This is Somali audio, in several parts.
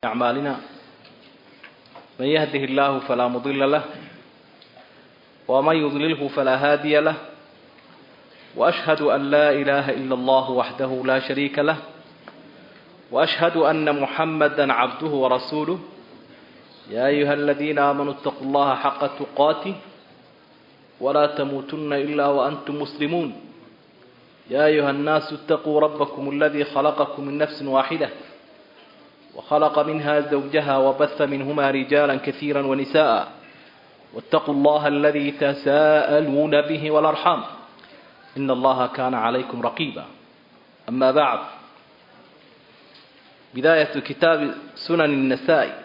أعمالنا من يهده الله فلا مضل له ومن يضلله فلا هادي له وأشهد أن لا إله إلا الله وحده لا شريك له وأشهد أن محمدا عبده ورسوله يا أيها الذين آمنوا اتقوا الله حق تقاته ولا تموتن إلا وأنتم مسلمون يا أيها الناس اتقوا ربكم الذي خلقكم من نفس واحدة وخلق منها زوجها وبث منهما رجالا كثيرا ونساء واتقوا الله الذي تساءلون به والأرحام إن الله كان عليكم رقيبا أما بعد بداية كتاب سنن النساء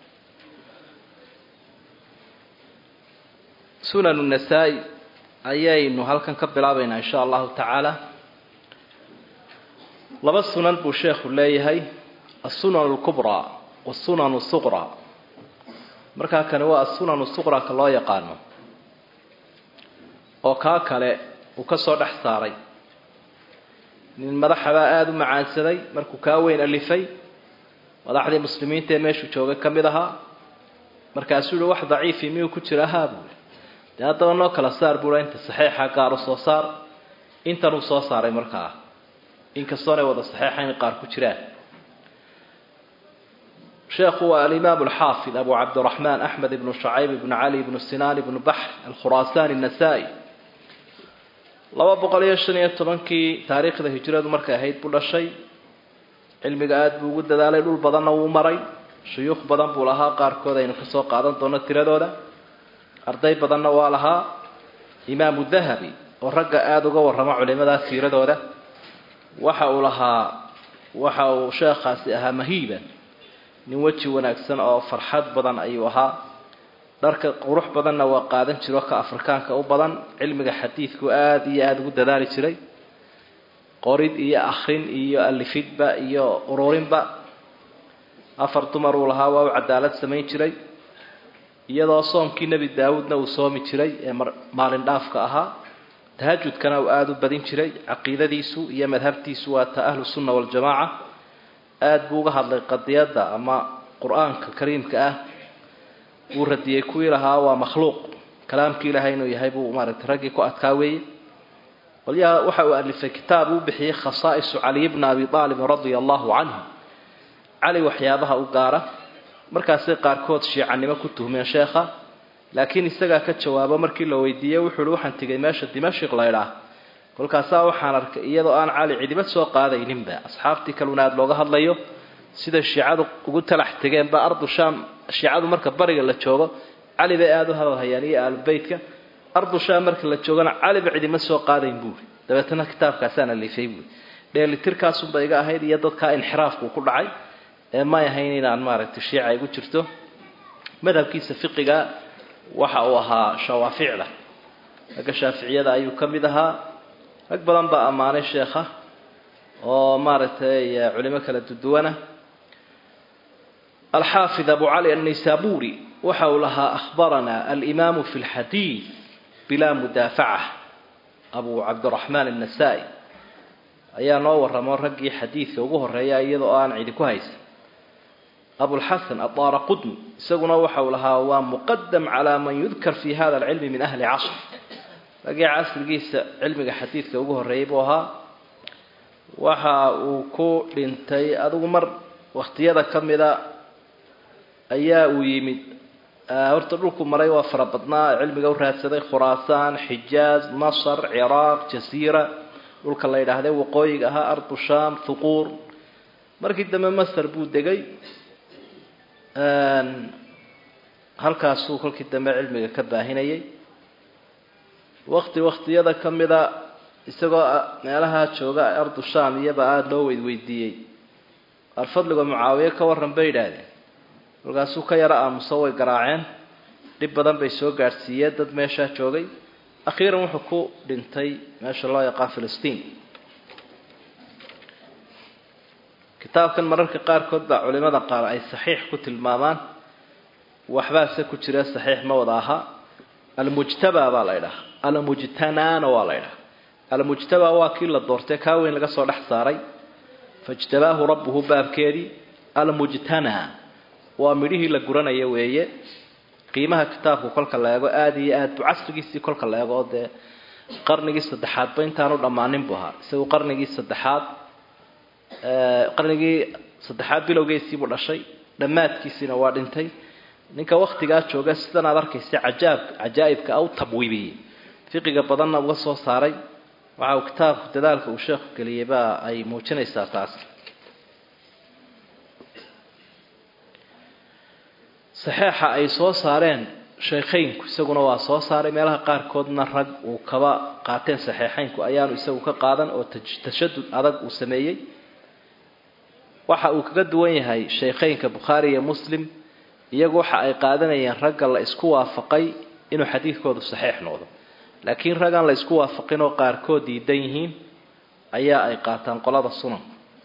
sunan النasaa-i ayaynu halkan ka bilaabaynaa in sha allahu tacaala laba sunan buu sheekhu leeyahay asunan اlkubraa wasunan الsuqraa markaa kani waa asunan suqraa ka loo yaqaano oo kaa kale uu ka soo dhex saaray nin madaxabaa aada u macaansaday markuu kaa weyn alifay madaxdii muslimiinta ee meeshuu joogay ka mid ahaa markaasuu yihi wax daciifi miyuu ku jira haa buui dee haddaba noo kala saar buua inta saxiixa gaar u soo saar intanuu soo saaray markaa inkastoonay wada saxiixayn qaar ku jiraan sheekhu waa alimaam alxaafid abu cabdiraxmaan axmed ibnu shacayb ibnu cali ibnu sinaan ibnu baxr alkhuraasani annasaa-i laba boqol iyo shan iyo tobankii taariikhda hijradu markay ahayd buu dhashay cilmiga aada buu ugu dadaalay dhul badanna wuu maray shuyuukh badan buu lahaa qaarkood aynu kasoo qaadan doono tiradooda arday badanna waa lahaa imaamu dahabi oo ragga aada uga warramo culimadaa siiradooda waxa uu lahaa waxa uu sheekhaasi ahaa mahiiban nin weji wanaagsan oo farxad badan ayuu ahaa dharka qurux badanna waa qaadan jiro ka afrikaanka u badan cilmiga xadiidku aada iyo aada ugu dadaali jiray qorid iyo akrin iyo alifidba iyo ururinba afar dumar uu lahaa waa u cadaalad samayn jiray iyadoo soomkii nebi daawuudna uu soomi jiray ee maalin dhaafka ahaa tahajudkana uu aada u badin jiray caqiidadiisu iyo madhabtiisu waa ta ahlu sunna waljamaaca aada buu uga hadlay qadiyadda ama qur-aanka kariimka ah wuu radiyey kuwii lahaa waa makhluuq kalaamkii ilaahay inuu yahay buu maaragtay raggii ku adkaa weeye qolyaha waxa uu alifay kitaab uu bixiyey khasaa'isu caliy bna abi aalibin radia allahu canhu cali waxyaabaha u gaara markaasay qaarkood shiicanimo ku tuhmeen sheekha laakiin isagaa ka jawaabo markii la weydiiyey wuxuu uhi waxaan tegay meesha dimashik laydhaah kolkaasaa waxaan arkay iyadoo aan cali cidiba soo qaadayninba asxaabtii kaluna aada looga hadlayo sida shiicadu ugu talax tegeenba ardu shaam shiicadu marka bariga la joogo cali bay aada u hadalhayaan iyo aalubeytka ardu shaam marka la joogona caliba cidima soo qaadayn buuri dabeetana kitaabkaasaan alifay buuri dheelitirkaasunba iga ahayd iyo dadkaa inxiraafku ku dhacay ee may ahayn inaan maaragtay shiica igu jirto madhabkiisa fiqiga waxa uu ahaa shawaaficda ragga shaaficiyada ayuu ka mid ahaa rag badan baa ammaanay sheekha oo maaragtay culimo kala duduwana alxaafid abu cali annaysaburi waxa uu lahaa akhbarana alimaamu fi lxadiid bilaa mudaafaca abu cabdiraxmaan annasaa-i ayaa noo warramo raggii xadiidka ugu horeeya iyadoo aan cidi ku haysan abulxasan adaara qudmi isaguna waxa uu lahaa waa muqadam calaa man yudkar fi hada alcilmi min ahli casr raggii casrigiisa cilmiga xadiidka ugu horreeyay buu ahaa waxa uu ku dhintay adigu mar wakhtiyada ka mida ayaa uu yimid horta dhulku maray waa fara badnaa cilmiga u raadsaday khuraasaan xijaaz masr ciraaq jasiira dhulka la yidhaahday waqooyiga ahaa ardu sham thuquur markii dambe masr buu degay halkaasuu kolkii dambe cilmiga ka baahinayay wakti waktiyada ka mida isagoo meelaha jooga ardu sham iyaba aada loo weydweydiiyey alfadliga mucaawiye ka waran bay yidhaahdeen kolkaasuu ka yaro aamuso way garaaceen dhib badan bay soo gaadhsiiyeen dad meeshaa joogay akhiiran wuxuu ku dhintay meesha loo yaqaan filistiin kitaabkan mararka qaarkood baa culimada qaar ay saxiix ku tilmaamaan waxbaase ku jira saxiix ma wada aha almujtaba baa la ydhaha almujtanaana waa la ydhaha almujtaba waa kii la doortay kaa weyn laga soo dhex saaray fajtabaahu rabbuhu baabkeedii almujtana waa midhihii la guranaya weeye qiimaha kitaabku kolka la eego aada iyo aad bu casrigiisii kolka la eego oo dee qarnigii saddexaadba intaanu dhammaanin buu ahaa isagu qarnigii saddexaad qarnigii saddexaad bilowgeesiibuu dhashay dhammaadkiisiina waa dhintay ninka waktigaa jooga sidan aad arkaysa cajaab cajaa'ibka a u tabwiibiyey fiqiga badanna uga soo saaray waxa uu kitaabku dadaalka uu sheekhu geliyey baa ay muujinaysaa taas saxeixa ay soo saareen sheekhaynku isaguna waa soo saaray meelaha qaarkoodna rag uu kaba qaateen saxeixaynku ayaanu isagu ka qaadan oo tashadud adag uu sameeyey waxa uu kaga duwan yahay sheekhaynka bukhaari iyo muslim iyagu waxa ay qaadanayeen ragga la isku waafaqay inuu xadiidkoodu saxiix noqdo laakiin raggaan la isku waafaqin oo qaarkood diidan yihiin ayaa ay qaataan qolada sunan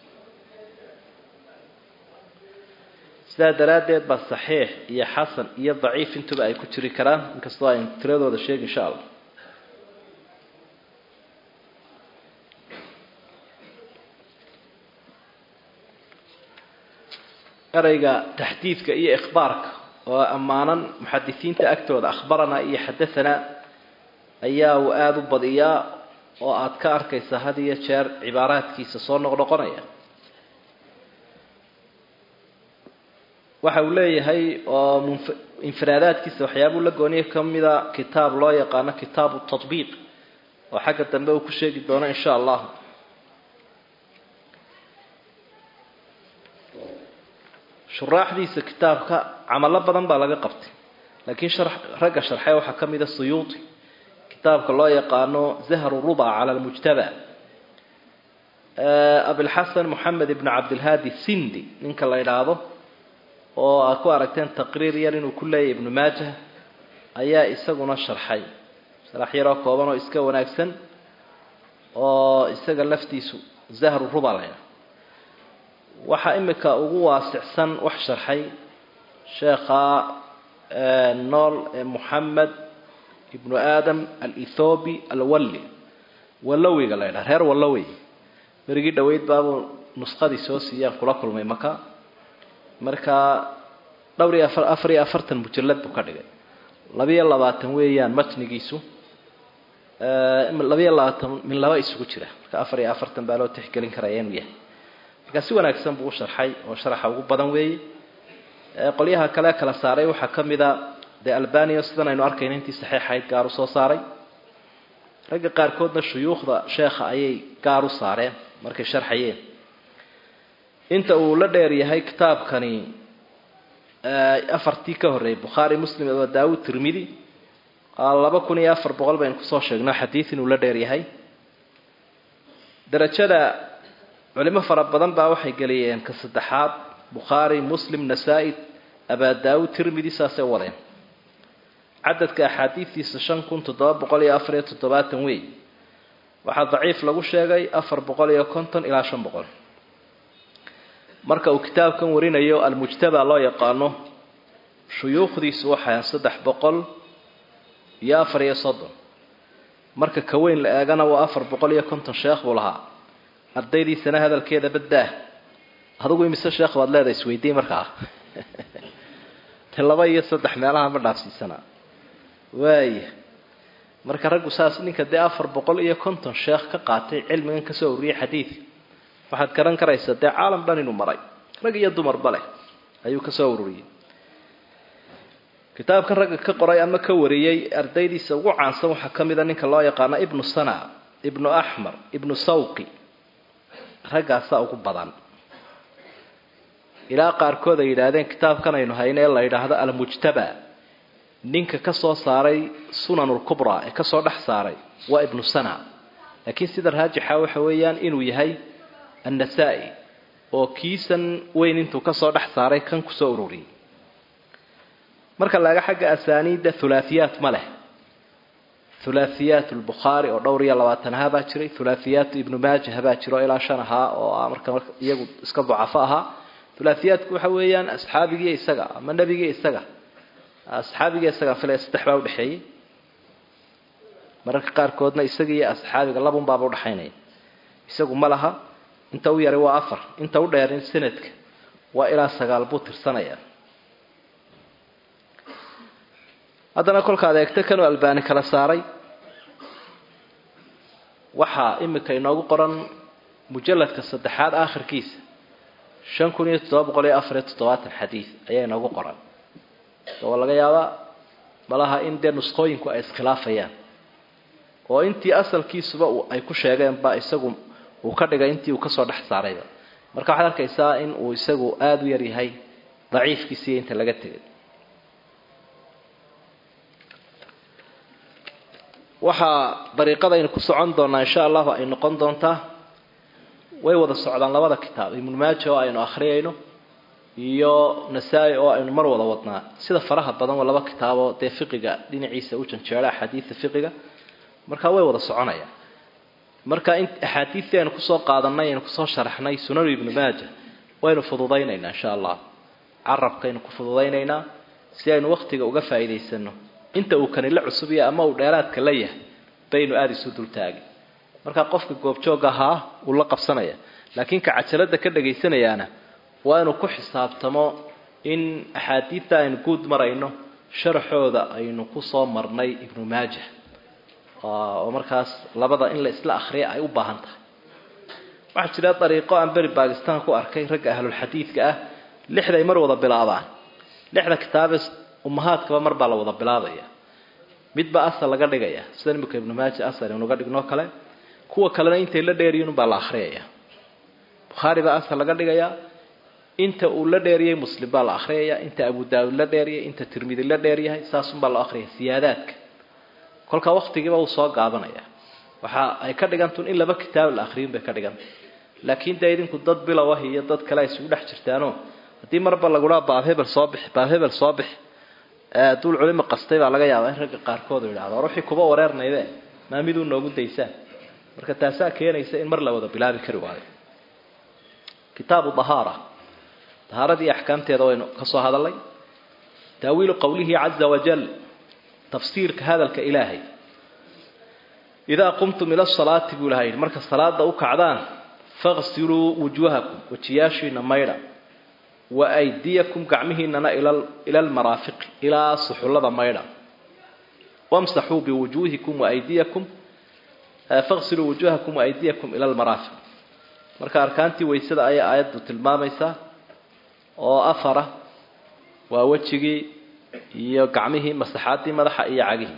sidaa daraaddeed baa saxiix iyo xasan iyo daciif intuba ay ku jiri karaan inkastoo aynu tiradooda sheegi insha allah ereyga taxdiidka iyo ikhbaarka oo ammaanan muxadisiinta agtooda akhbaranaa iyo xadahanaa ayaa uu aada u badiyaa oo aada ka arkaysa had iyo jeer cibaaraadkiisa soo noqnoqonaya waxa uu leeyahay oo infiraadaadkiisa waxyaabuu la gooniya ka mida kitaab loo yaqaano kitaabu tatbiiq oo xagga dambe uu ku sheegi doono insha allah shuraaxdiisa kitaabka camalo badan baa laga qabtay laakiin ragga sharxee waxaa ka mida suyuuti kitaabka loo yaqaano zahru ruba cala lmujtaba abilxasan moxamed ibn cabdilhaadi sindi ninka la idhaahdo oo aad ku aragteen taqriir yar inuu ku leeyahy ibnu maajah ayaa isaguna sharxay sharax yaroo kooban oo iska wanaagsan oo isaga laftiisu zahru ruba la ydhaha waxaa imika ugu waasicsan wax sharxay sheekha nool ee moxamed ibnu aadam alethoobi alwalli wallawiga la ydhaha reer wallawi berigii dhoweyd baabuu nuskhadii soo siiyaan kula kulmay maka markaa dhowr iyo afar afar iyo afartan mujallad buu ka dhigay labiyo labaatan weeyaan matnigiisu labiyo labaatan min laba isugu jira marka afar iyo afartan baa loo tixgelin karaya inuu yahay markaa si wanaagsan buu u sharxay oo sharaxa ugu badan weeye qolyaha kale kala saaray waxaa ka mid a dee albania sidan aynu arkayna intii saxiixayd gaar u soo saaray ragga qaarkoodna shuyuukhda sheekha ayay gaar u saareen markay sharxayeen inta uu la dheer yahay kitaabkani afartii ka horreeyay bukhaari muslim aba daawud tirmidi laba kun iyo afar boqol baynu kusoo sheegno xadiid inuu la dheer yahay darajada culimo fara badan baa waxay geliyeen ka saddexaad bukhaari muslim nasaa-i abaa daawud tirmidi saasay wadeen cadadka axaadiidtiisa shan kun toddoba boqol iyo afar iyo toddobaatan wey waxaa daciif lagu sheegay afar boqol iyo konton ilaa shan boqol marka uu kitaabkan warinayo almujtaba loo yaqaano shuyuukhdiisu waxay saddex boqol iyo afar iyo soddon marka ka weyn la eegana waa afar boqol iyo konton sheekh buu lahaa ardaydiisana hadalkeeda baddaah adugu imise sheekh baad leedahay isweydiin markaa te laba iyo saddex meelaha ma dhaafsiisana waaya marka raggu saas ninka dee afar boqol iyo konton sheekh ka qaatay cilmigan kasoo ururiyay xadiidka waxaad garan karaysaa dee caalam dhan inuu maray rag iyo dumarba leh ayuu kasoo ururiyey kitaabkan ragga ka qoray ama ka wariyey ardaydiisa ugu caansan waxaa ka mida ninka loo yaqaano ibnu sana ibnu axmar ibnu sawqi raggaasaa ugu badan ilaa qaarkood ay yidhaahdeen kitaabkan aynu hayno ee la yidhaahdo almujtaba ninka ka soo saaray sunanulkubra ee kasoo dhex saaray waa ibnu sana laakiin sida raajixa waxa weeyaan inuu yahay annasaa-i oo kiisan weyn intuu kasoo dhex saaray kan kusoo ururiyey marka laga xagga asaaniidda hulaahiyaat ma leh hulaahiyaat lbukhaari oo dhowr iyo labaatan ahaa baa jiray hulaahiyaat ibnu maajah baa jiro ilaa shan ahaa oo marka iyagu iska dacafo ahaa hulaahiyaatku waxa weeyaan asxaabigiiyo isaga ama nebigiiyo isaga asxaabiga isaga filaya saddex baa udhexeeyey mararka qaarkoodna isaga iyo asxaabiga labun baaba udhexaynaya isagu ma laha inta u yaray waa afar inta u dheerin sanadka waa ilaa sagaal buu tirsanayaa haddana kolkaad eegto kanuu albaani kala saaray waxaa imika inoogu qoran mujalladka saddexaad aakhirkiisa shan kun iyo toddoba boqol iyo afar iyo toddobaatan xadiid ayaa inoogu qoran waa laga yaabaa malaha in dee nusqooyinku ay iskhilaafayaan oo intii asalkiisuba ay ku sheegeen ba isagu uu ka dhigay intii uu kasoo dhex saarayba marka waxaad arkaysaa in uu isagu aada u yar yahay daciifkiisiiyo inta laga tegay waxaa dariiqadaynu ku socon doonaa insha allahu ay noqon doontaa way wada socdaan labada kitaab ibnu maaja oo aynu akhriyayno iyo nasaa-i oo aynu mar wada wadnaa sida faraha badan waa laba kitaaboo dee fiqiga dhinaciisa u janjeera axaadiida fiqiga marka way wada soconayaan marka in axaadiidtii aynu kusoo qaadanay aynu kusoo sharaxnay sunanu ibnu maaja waynu fududaynaynaa insha allah carabkaynu ku fududaynaynaa si aynu waktiga uga faa'iidaysano inta uu kanila cusubiya ama uu dheeraadka la yahay baynu aada isu dultaagin marka qofka goobjoog ahaa uu la qabsanaya laakiin ka cajalada ka dhegaysanayaana waa inuu ku xisaabtamo in axaadiidta aynu guud marayno sharaxooda aynu kusoo marnay ibnu maaja oo markaas labada in la isla akriya ay u baahan tahay waxaa jira dariiqo aan beri bakistan ku arkay ragga ahlulxadiidka ah lixday mar wada bilaabaan lixda kitaabe umahaadkaba mar baa la wada bilaabaya midba asal laga dhigaya sida imika ibnu maaja asal inuga dhignoo kale kuwa kalena intay la dheeriyin unbaa la akhriyaya bukhaari baa asal laga dhigayaa inta uu la dheeriyey muslim baa la akhriyaya inta abu daawud la dheeriyay inta tirmidi la dheeryahay saasunbaa loo akhriyaya siyaadaadka kolka waktigiiba uu soo gaabanaya waxa ay ka dhigantun in laba kitaab la akhriyun bay ka dhiganta laakiin dee idinku dad bilow ah iyo dad kale ay isugu dhex jirtaano haddii marba lagudhaa baab hebel soo bix baab hebel soo bix duul culimo qastay baa laga yaabaa in ragga qaarkood idhahdo ruuxii kuba wareernayde maa miduu noogu daysaan marka taasaa keenaysa in mar la wada bilaabi kari waayo kitaabu dahaara dahaaradii axkaamteeda waynu ka soo hadalnay taawiilu qowlihi caza wajal tafsiirka hadalka ilaahay idaa qumtum ila salaati buu ilahay marka salaada u kacdaan faqsiluu wujuuhakum wejiyaashiina maydha wa aydiyakum gacmihiinana ila almaraafiqi ilaa suxullada maydha wamsaxuu biwujuuhikum waaydiyakum faqsiluu wujuuhakum waaydiyakum ila almaraafiq marka arkaantii weysada ayay aayaddu tilmaamaysaa oo afara waa wejigii iyo gacmihii masaxaadii madaxa iyo cagihii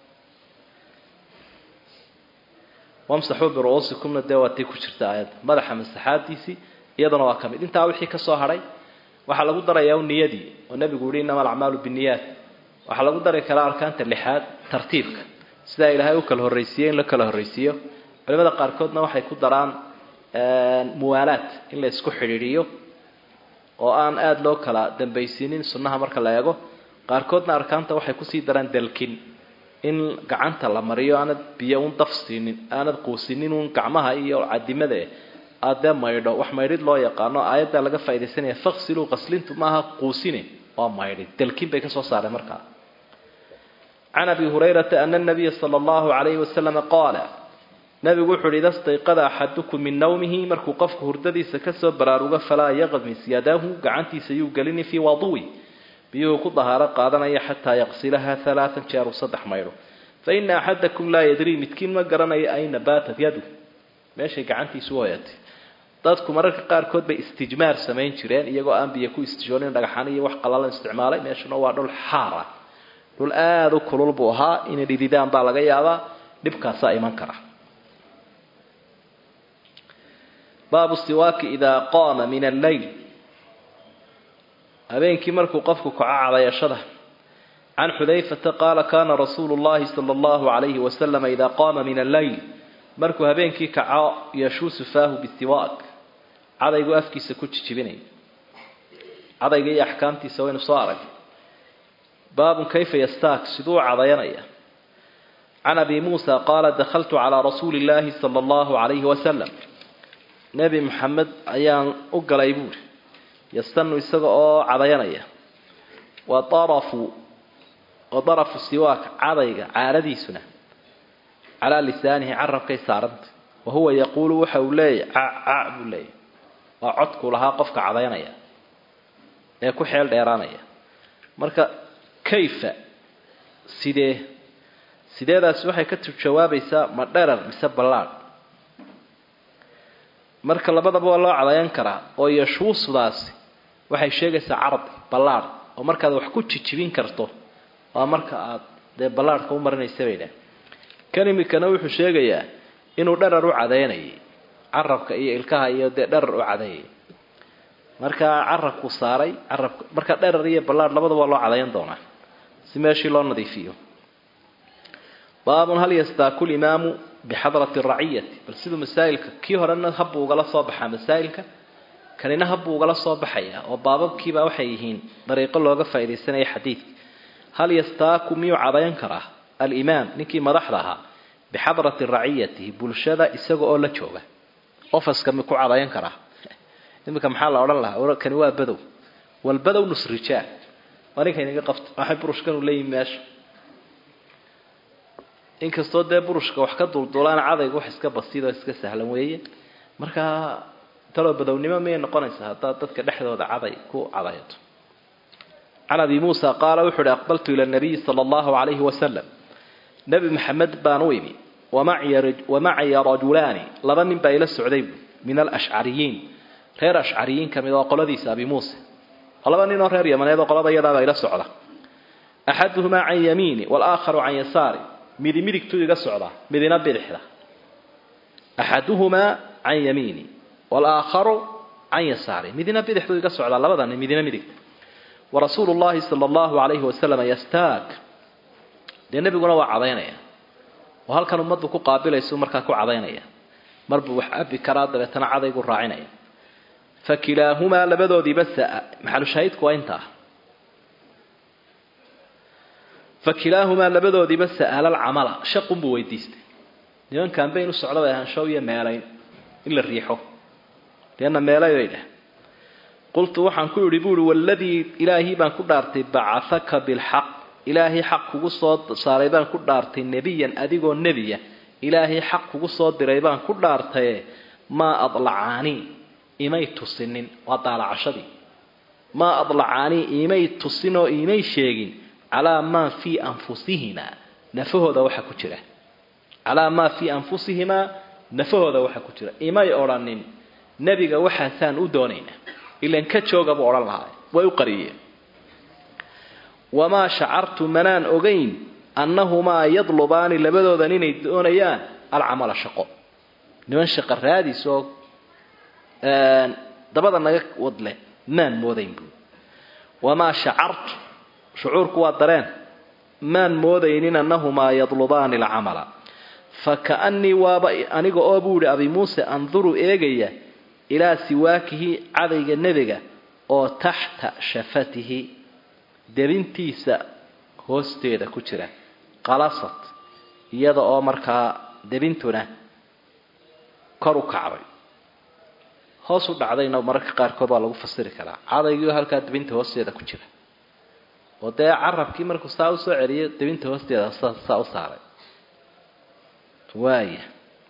wamsaxuu biru-uusikumna dee waa tii ku jirta aayadda madaxa masaxaadiisii iyadana waa ka mid intaa wixii ka soo hadhay waxaa lagu darayaa u niyadii oo nebigu yihi innama alacmaalu binniyaat waxaa lagu dari karaa arkaanta lixaad tartiibka sidaa ilaahay u kala horraysiiyey in la kala horraysiiyo culimada qaarkoodna waxay ku daraan muwaalaad in la isku xidhiidhiyo oo aan aada loo kala dambaysiinin sunnaha marka la eego qaarkoodna arkaanta waxay kusii daraan dalkin in gacanta la mariyo aanad biyo un daf siinin aanad quusinin un gacmaha iyo cadimada aada dee maydho wax maydhid loo yaqaano aayadda laga faa'idaysanaya faqsiluu qaslintu maaha quusine waa maydhid dalkin bay kasoo saareen markaa can abi hurayrata ana nabiya sala allahu calayhi wasalama qaala nabigu wuxu uhi ida stayqada axadukum min nawmihi markuu qofku hurdadiisa kasoo baraarugo falaa yaqmis yadahu gacantiisa yuu gelini fii waduwi biyuhu ku dahaaro qaadanaya xataa yaqsilaha alaaan jeeru saddex maydho fa ina axadakum laa yadrii midkiin ma garanayo ayna baatat yadu meeshay gacantiisu hoyatay dadku mararka qaarkood bay istijmaar samayn jireen iyagoo aan biyo ku istijoonin dhagaxan iyo wax qalalan isticmaalay meeshuna waa dhul xaara dhul aada u kulul buu ahaa inay dhididaan baa laga yaabaa dhibkaasaa iman kara baabu siwaaki idaa qaama min alleyl habeenkii markuu qofku kaco cadayashada can xudayfata qaala kaana rasuulu llahi sala allahu calayhi wasalama idaa qaama min alleyl markuu habeenkii kaco yashuusu faahu bisiwaak cadaygu afkiisa ku jijibinaya cadayga iyo axkaamtiisa waynu soo arag baabun kayfa yastaak siduu u cadayanaya can abi muusa qaala dakhaltu calaa rasuuli illaahi sala allahu calayhi wasalam nebi maxamed ayaan u galay buuri yastanu isaga oo cadayanaya wa arafu wa darafu siwaak cadayga caaradiisuna calaa lisaanihi carabkay saaranta wa huwa yaquulu waxa uu leeyahy cac cac buu leeyahy waa codkuu lahaa qofka cadaynaya ee ku xeel dheeraanaya marka kayfa sidee sideedaasi waxay ka jawaabaysaa ma dherar mise ballaadh marka labadaba waa loo cadayan karaa oo yashuusdaasi waxay sheegaysaa cardi ballaadh oo markaad wax ku jijibin karto waa marka aad dee ballaadhka u marinaysa bay dhah kan imikana wuxuu sheegayaa inuu dharar u cadaynayay carabka iyo ilkaha iyo dee dharar u cadeeyay markaa carabku saaray carabka marka dharar iyo ballaadh labadaba waa loo cadayan doonaa si meeshii loo nadiifiyo baabun hal yastaaku limaamu bixadrati raciyati bal siduu masaa'ilka kii horena habbuu ugala soo baxaa masaa'ilka kanina habbuu ugala soo baxaya oo baababkiiba waxay yihiin dariiqo looga faaidaysanaya xadiidka hal yastaaku miyuu cadayan karaa alimaam ninkii madaxda ahaa bixadrati raciyatihi bulshada isaga oo la jooga ofaska mi ku cadayan karaa iminka maxaa la odhan lahaa kani waa badow walbadow nus rijaal waa ninka inaga qabto waxay burushkanu leeyihin meesha inkastoo dee burushka wax ka duldulaan cadayga wax iska basiidoo iska sahlan weeye markaa taloo badownimo miyay noqonaysaa haddaad dadka dhexdooda caday ku cadayato can abi muusa qaala wuxu uhi aqbaltu ila nabiyi sala allahu calayhi wasalam nebi maxamed baan u imi wamacaya rajulaani laba nin baa ila socday min alashcariyiin reer ashcariyiin ka mid oo qoladiisa abi muuse laba nin oo reer yamaneed oo qolada iyadaabaa ila socda axaduhumaa can yamiini walaakharu can yasaari midi midigtuu iga socdaa midina bidixda axaduhumaa can yamiini walaakharu can yasaari midina bidixduu iga socdaa labadani midina midigta warasuulu llahi sala allahu calayhi wasalam yastaag dee nebiguna waa cadaynaya oo halkan ummaddu ku qaabilaysu markaa ku cadaynaya marbuu wax abi karaa dabeetana cadaygu raacinaya fa kilaahumaa labadoodiiba saa maxalushaahidku waa intaa fa kilaahumaa labadoodiiba sa'ala alcamala shaqunbuu weydiistay nimankan bayn u socda bay ahaan show iyo meelayn in la riixo leanna meelay bay dheh qultu waxaan ku idhi buuhi waladii ilaahii baan ku dhaartay bacahaka bilxaq ilaahay xaq kugu soo saaray baan ku dhaartay nebiyan adigoo nebiya ilaahay xaq kugu soo diray baan ku dhaartaye maa adlacaanii imay tusinin waa daalacashadii maa adlacaanii imay tusin oo imay sheegin calaa maa fii anfusihimaa nafahooda waxa ku jira calaa maa fii anfusihimaa nafahooda waxa ku jira imay odhanin nebiga waxaasaan u doonaynaa ilan ka jooga buu odhan lahaa way u qariyeen wamaa shacartu manaan ogayn annahumaa yadlubaani labadoodan inay doonayaan alcamala shaqo niman shaqo raadis oo dabada naga wadle maan moodayn buu wamaa shacartu shucuurku waa dareen maan moodaynin annahumaa yadlubaani alcamala fa kaannii waaba aniga oo buu ihi abi muuse anduru eegaya ilaa siwaakihi cadayga nebiga oo taxta shafatihi debintiisa hoosteeda ku jira qalasad iyada oo markaa debintuna kor u kacday hoos u dhacdayna mararka qaarkood waa lagu fasiri karaa cadaygiioo halkaa debinta hoosteeda ku jira oo dee carabkii markuu saa usoo celiyo debinta hoosteeda saa u saaray waaya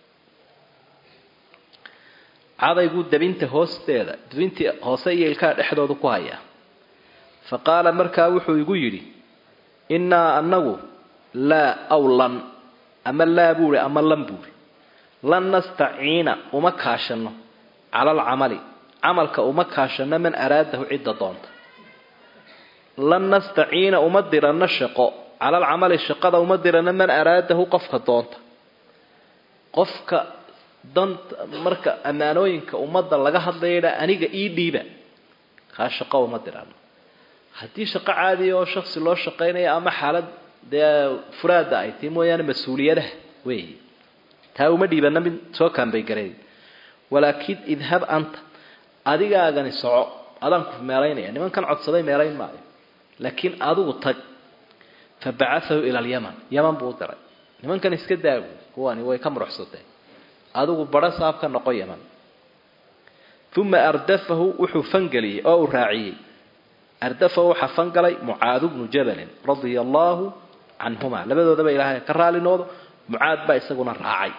cadayguu debinta hoosteeda debintii hoose iyo ilkaha dhexdooda ku haya fa qaala markaa wuxuu igu yidhi innaa annagu laa aw lan ama laa buuhi ama lan buuhi lan nastaciina uma kaashanno cala alcamali camalka uma kaashanno man araadahu cidda doonta lan nastaciina uma diranno shaqo cala alcamali shaqada uma diranno man araadahu qofka doonta qofka danta marka ammaanooyinka ummadda laga hadlayadha aniga ii dhiiba kaa shaqo uma dirano haddii shaqo caadiya oo shaksi loo shaqaynaya ama xaalad dee furaada ay tii mooyaane mas-uuliyadaha wey taa uma dhiibana mid soo kaanbay gareey walaakin idhab anta adigaagani soco adaan ku meelaynaya nimankan codsaday meelayn maayo laakiin adigu tag fa bacaahu ila alyaman yaman buu u diray nimankan iska daagu kuwani way ka muruxsateen adigu badho saab ka noqo yaman uma ardafahu wuxuu fangeliyey oo uu raaciyey ardafahu waxaa fangalay mucaadu bnu jabalin radia allaahu canhuma labadoodaba ilaahay ka raali noodo mucaad baa isaguna raacay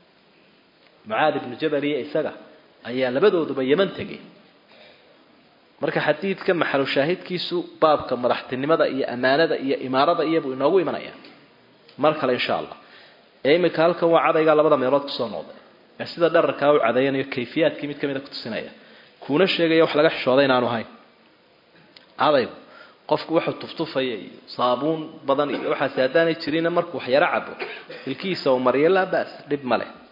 mucaad ibnu jabal iyo isaga ayaa labadooduba yaman tegay marka xadiidka maxalu shaahidkiisu baabka madaxtinimada iyo amaanada iyo imaarada iyabuu inoogu imanaya mar kale insha allah ee imika halkan waa cadaygaa labada meelood kusoo noqday ee sida dhararkaa u cadayanayo kayfiyaadkii mid kamida kutusinaya kuuna sheegaya wax laga xishooda inaanu ahayn cadaygu qofku wuxuu tuftufaya iyo saabuun badan iyo waxaasi haddaanay jirina markuu wax yaro cabo ilkihiisa uu mariyo laa bas dhib ma leh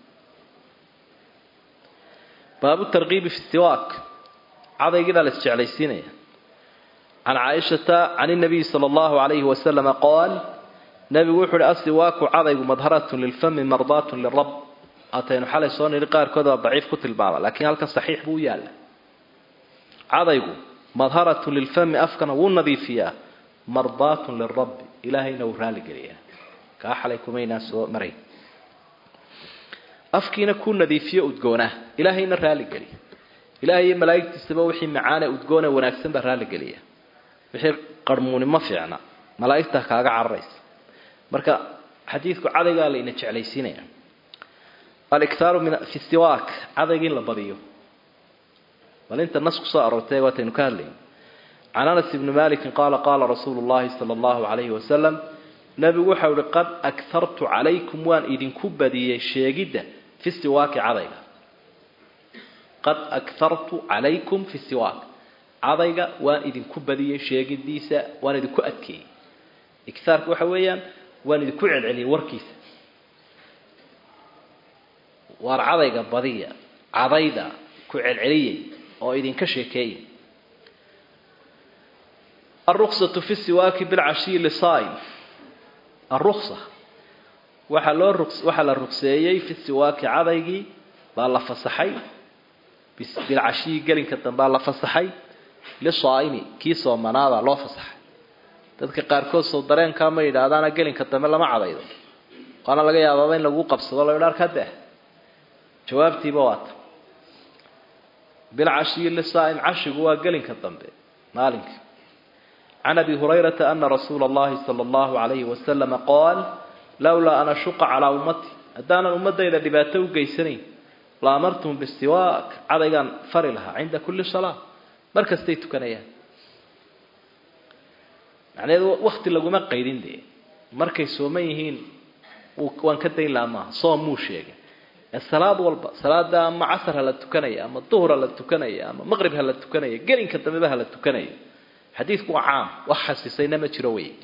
baabu tarkiibi fi siwaak cadaygiibaa la isjeclaysiinaya can caaishata can inabiyi sala allahu calayhi wasalama qaal nabigu wuxu uhi asiwaaku cadaygu madharatun lilfami mardaatun lirab ataynu xalay soo niri qaarkood baa daciif ku tilmaama laakiin halkan saxiix buu u yaalla cadaygu madharatun lilfami afkana wuu nadiifiyaa mardaatun lirabbi ilaahayna wuu raaligeliyaa kaa xalay kumaynaa soo maray afkiina kuu nadiifiyo udgoonaa ilaahayna raaligeliya ilahay iyo malaa'igtiisaba wixii macaane udgoone wanaagsan baa raaligeliya wixii qarmuuni ma fiicna malaa'igta kaaga cararaysa marka xadiidku cadaygaa layna jeclaysiinaya aliktaaru min fi siwaak cadayga in la badiyo bal inta nas kusoo aroortay waataynu ka hadlayna can anas ibni malikin qaala qaala rasuulu llahi sala allahu calayhi wasalam nabigu waxau ihi qad akhartu calaykum waan idinku badiyey sheegidda fi siwaaki cadayga qad akhartu calaykum fi siwaak cadayga waan idinku badiyey sheegidiisa waan idinku adkeeyey ikhaarka waxa weeyaan waan idinku celceliyey warkiisa waar cadayga badiya cadayda ku celceliyey oo idinka sheekeeyey alruksatu fi siwaaki bilcashiyi lisaa'im alruksa waxaa loo ru waxaa la rugseeyey fi siwaaki cadaygii baa la fasaxay bilcashiyi gelinka dambaa la fasaxay lisaa'imi kii soomanaada loo fasaxay dadka qaarkood soo dareenkaa ma yidhaahdaana gelinka dambe lama cadaydo waana laga yaabaaba in lagu qabsado la idhaar ka dah jawaabtiiba waata bilcashiyi lisaa'im cashigu waa gelinka dambe maalinka can abi hurayrata ana rasuula allahi sala allahu calayhi wasalama qaal lowlaa an ashuqa calaa ummati haddaanan ummadayda dhibaato u geysanayn la amartum bisiwaak cadaygaan fari lahaa cinda kulli salaa mar kastay tukanayaan macnaheedu wakti laguma qaydin dee markay sooman yihiin waan ka dayn lahaa maaha soom muu sheegay ee salaad walba salaada ama casar ha la tukanaya ama duhur ha la tukanaya ama maqrib ha la tukanaya gelinka dambeba ha la tukanaya xadiidku waa caam wax xasisayna ma jiro wey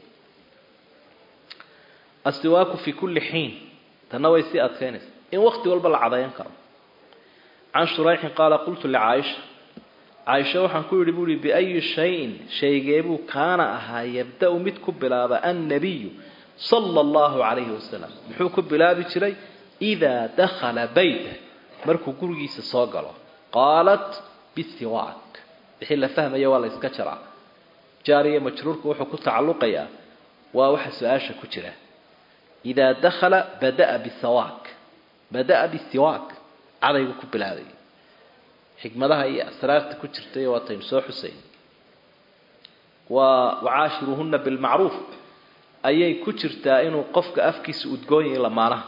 asiwaaku fi kulli xiin tanna way sii adkaynaysa in wakti walba la cadayan karo can shurayxin qaala qultu licaaisha caaisha waxaan ku yidhi buuhi biayi shayin shaygeebuu kaana ahaa yabda-u mid ku bilaaba annabiyu sala allahu calayhi wasalam muxuu ku bilaabi jiray idaa dakhala bayta markuu gurigiisa soo galo qaalat bisiwaak wixii la fahmaya waa la yska jaraa jaariya majruurku wuxuu ku tacalluqayaa waa waxa su-aasha ku jira idaa dakhala bada'a bisawaak bada'a bisiwaak cadaygu ku bilaabay xikmadaha iyo asraarta ku jirtay waataynu soo xusayn waa wacaashiruuhuna bilmacruuf ayay ku jirtaa inuu qofka afkiisa udgoon yahay lamaanaha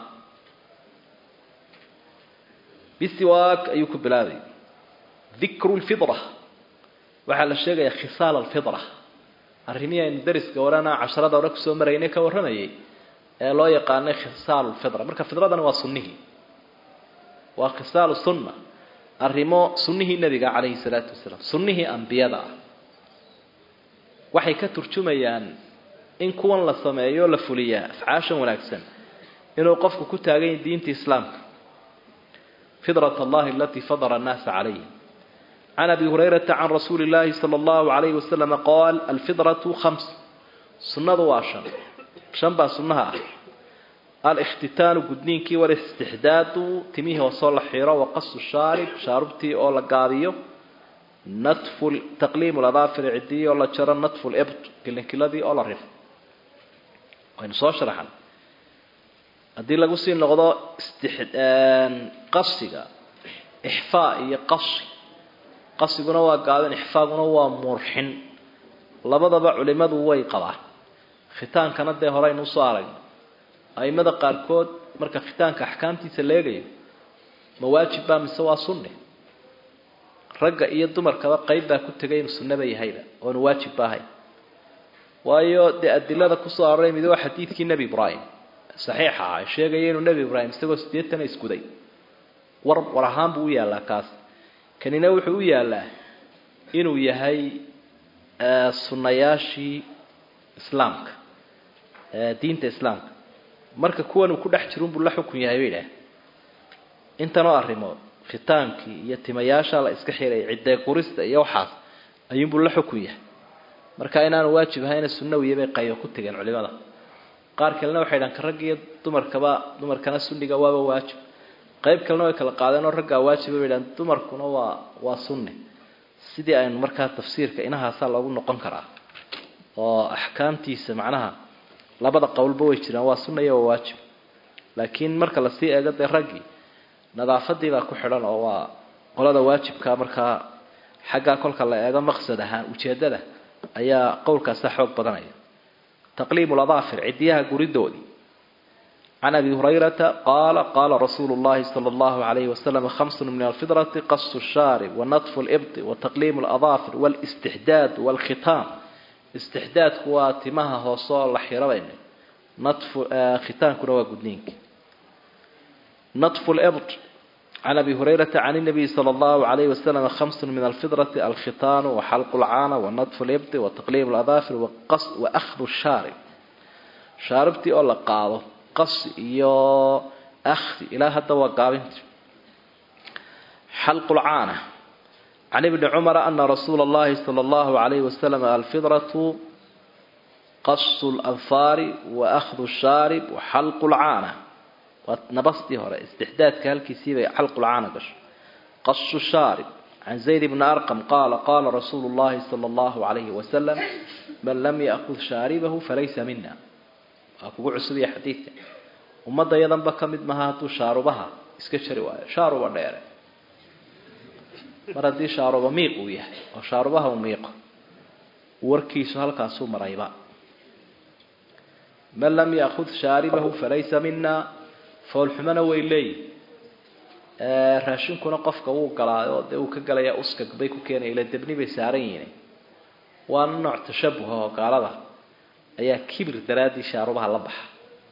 bisiwaak ayuu ku bilaabay dikru lfidra waxaa la sheegayaa khisaal alfidra arrimihii aynu dariska orana casharada hore kusoo maraynay ka warramayay ee loo yaqaanay khisaal lfidra marka fidradani waa sunnihii waa khisaalu sunna arrimo sunnihii nebiga calayhi salaatu wasalaam sunnihii ambiyada ah waxay ka turjumayaan in kuwan la sameeyo la fuliyaa afcaashan wanaagsan inuu qofku ku taagan yahay diinta islaamka fidrat allahi alatii fadara annaasa calayha can abi hurayrata can rasuuli illaahi sala allahu calayhi wasalama qaal alfidratu khams sunnadu waa shan shan baa sunnaha ah alkhtitaanu gudniinkii walistixdaadu timihii hoosoo la xiro waqasu shaarib shaarubtii oo la gaabiyo natfu taqliimu ladaafir cidii oo la jaro natfu libt kilinkiladii oo la rifo waynu soo sharaxan haddii lagu sii noqdo qasiga ixfaa iyo qasi qasiguna waa gaabin ixfaaguna waa murxin labadaba culimadu way qabaan khitaankana dee horeynu usoo aragno aimada qaarkood marka khitaanka axkaamtiisa la eegayo ma waajib baa mise waa sunni ragga iyo dumarkaba qayb baa ku tegay inuu sunnaba yahayba oonu waajibba ahayn waayo dee adilada kusoo aroray mid waa xadiidkii nebi ibraahim saxiixa ah sheegaya inuu nebi ibraahim isagoo siddeetana iskuday war war ahaan buu u yaallaa kaas kanina wuxuu u yaallaa inuu yahay sunnayaashii islaamka diinta islaamka marka kuwan uu ku dhex jiro unbuu la xukun yahay bay idhaah intanoo arrimood khitaankii iyo timayaasha la iska xiray ciddee qurista iyo waxaas ayuunbuu la xukun yahay marka inaanu waajib ahayna sunnawiya bay qaybo ku tegeen culimada qaar kalena waxay dhahan ka rag iyo dumarkaba dumarkana sunniga waaba waajib qayb kalena way kala qaadeen oo raggaa waajiba bay dhahan dumarkuna waa waa sunni sidii aynu markaa tafsiirka inahaasaa loogu noqon karaa oo axkaamtiisa macnaha labada qowlba way jiraan waa sunna iyo waa waajib laakiin marka lasii eego dee raggii nadaafadii baa ku xidhan oo waa qolada waajibka markaa xaggaa kolka la eego maqsad ahaan ujeedada ayaa qowlkaasa xoog badanaya taqliimu ladaafir cidiyaha guridoodii can abi hurayrata qaala qaala rasuulu llahi sala allahu alayhi wasalam khamsun min alfidrati qasu shaarib wanatfu libdi wataqliimu ladaafir walistixdaad walkhitaam istixdaadku waa timaha hoose oo la xirabayna natfu khitaankuna waa gudniinka natfu libd can abi hurayrata can inabiyi sala allahu alayhi wasalam khamsun min alfidrati alkhitaanu waxalqu lcaana wanatfu libdi wataqliim ladaafir waahdu shaarib shaaribtii oo la qaado qas iyo akhdi ilaa hadda waa gaabinta xalqu lcaana can ibni cumara ana rasuula allahi sala allahu alayhi wasalam alfidratu qasu lanfaari waahdu shaarib waxalqu lcaana waa nabastii hore istixdaadka halkiisii bay xalqulcaana gasho qasu shaarib can zayd bni arqam qaala qaala rasuulu llahi sala allahu alayhi wasalam man lam yaakud shaaribahu falaysa mina waa kugu cusubiya xadiidka ummadda yadanba ka mid maha hadduu shaarubaha iska jari waayo shaaruba dheere mar haddii shaaruba miiq uu yahay oo shaarubaha u miiqo warkiisu halkaasuu marayba man lam yaakud shaaribahu falaysa mina foolxumona way leeyihin raashinkuna qofka wuu galaayo dee uu ka galayaa uskag bay ku keenaya ila debni bay saaran yihiin waana nooc tashabuha oo gaalada ayaa kibir daraaddii shaarubaha la baxa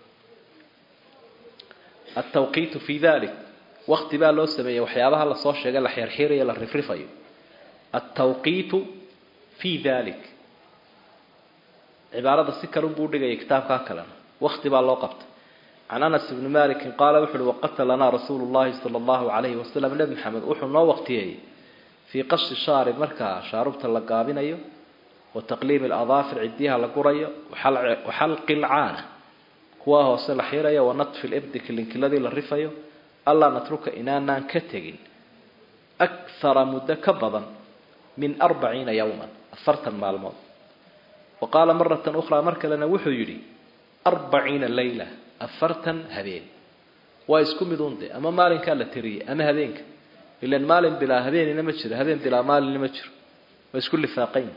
altawqiitu fii dalik wakti baa loo sameeyey waxyaabaha lasoo sheegay la xirxirayo la rifrifayo altawqiitu fii dalik cibaarada si kale unbuu dhigaya kitaabkaa kalena wakti baa loo qabtay can anas bni malikin qaala wuxu uhi waqatalanaa rasuulu llahi sala allahu alayhi wasalam nebi maxamed wuxuu noo waqtiyeeyey fii qashi shaarib markaa shaarubta la gaabinayo wa taqliimi aladaafir cidiyaha la gurayo waxalqi lcaana kuwa hoose la xirayo wa natfi libdi kilinkiladii la rifayo allaa natruka inaanaan ka tegin akhara muddo ka badan min arbaciina yowman afartan maalmood wa qaala maratan ukhraa mar kalena wuxuu yidhi arbaciina layla afartan habeen waa isku mid unde ama maalinkaa la tiriyey ama habeenka ilan maalin bilaa habeenina ma jiro habeen bilaa maalinna ma jiro waa isku lifaaqayn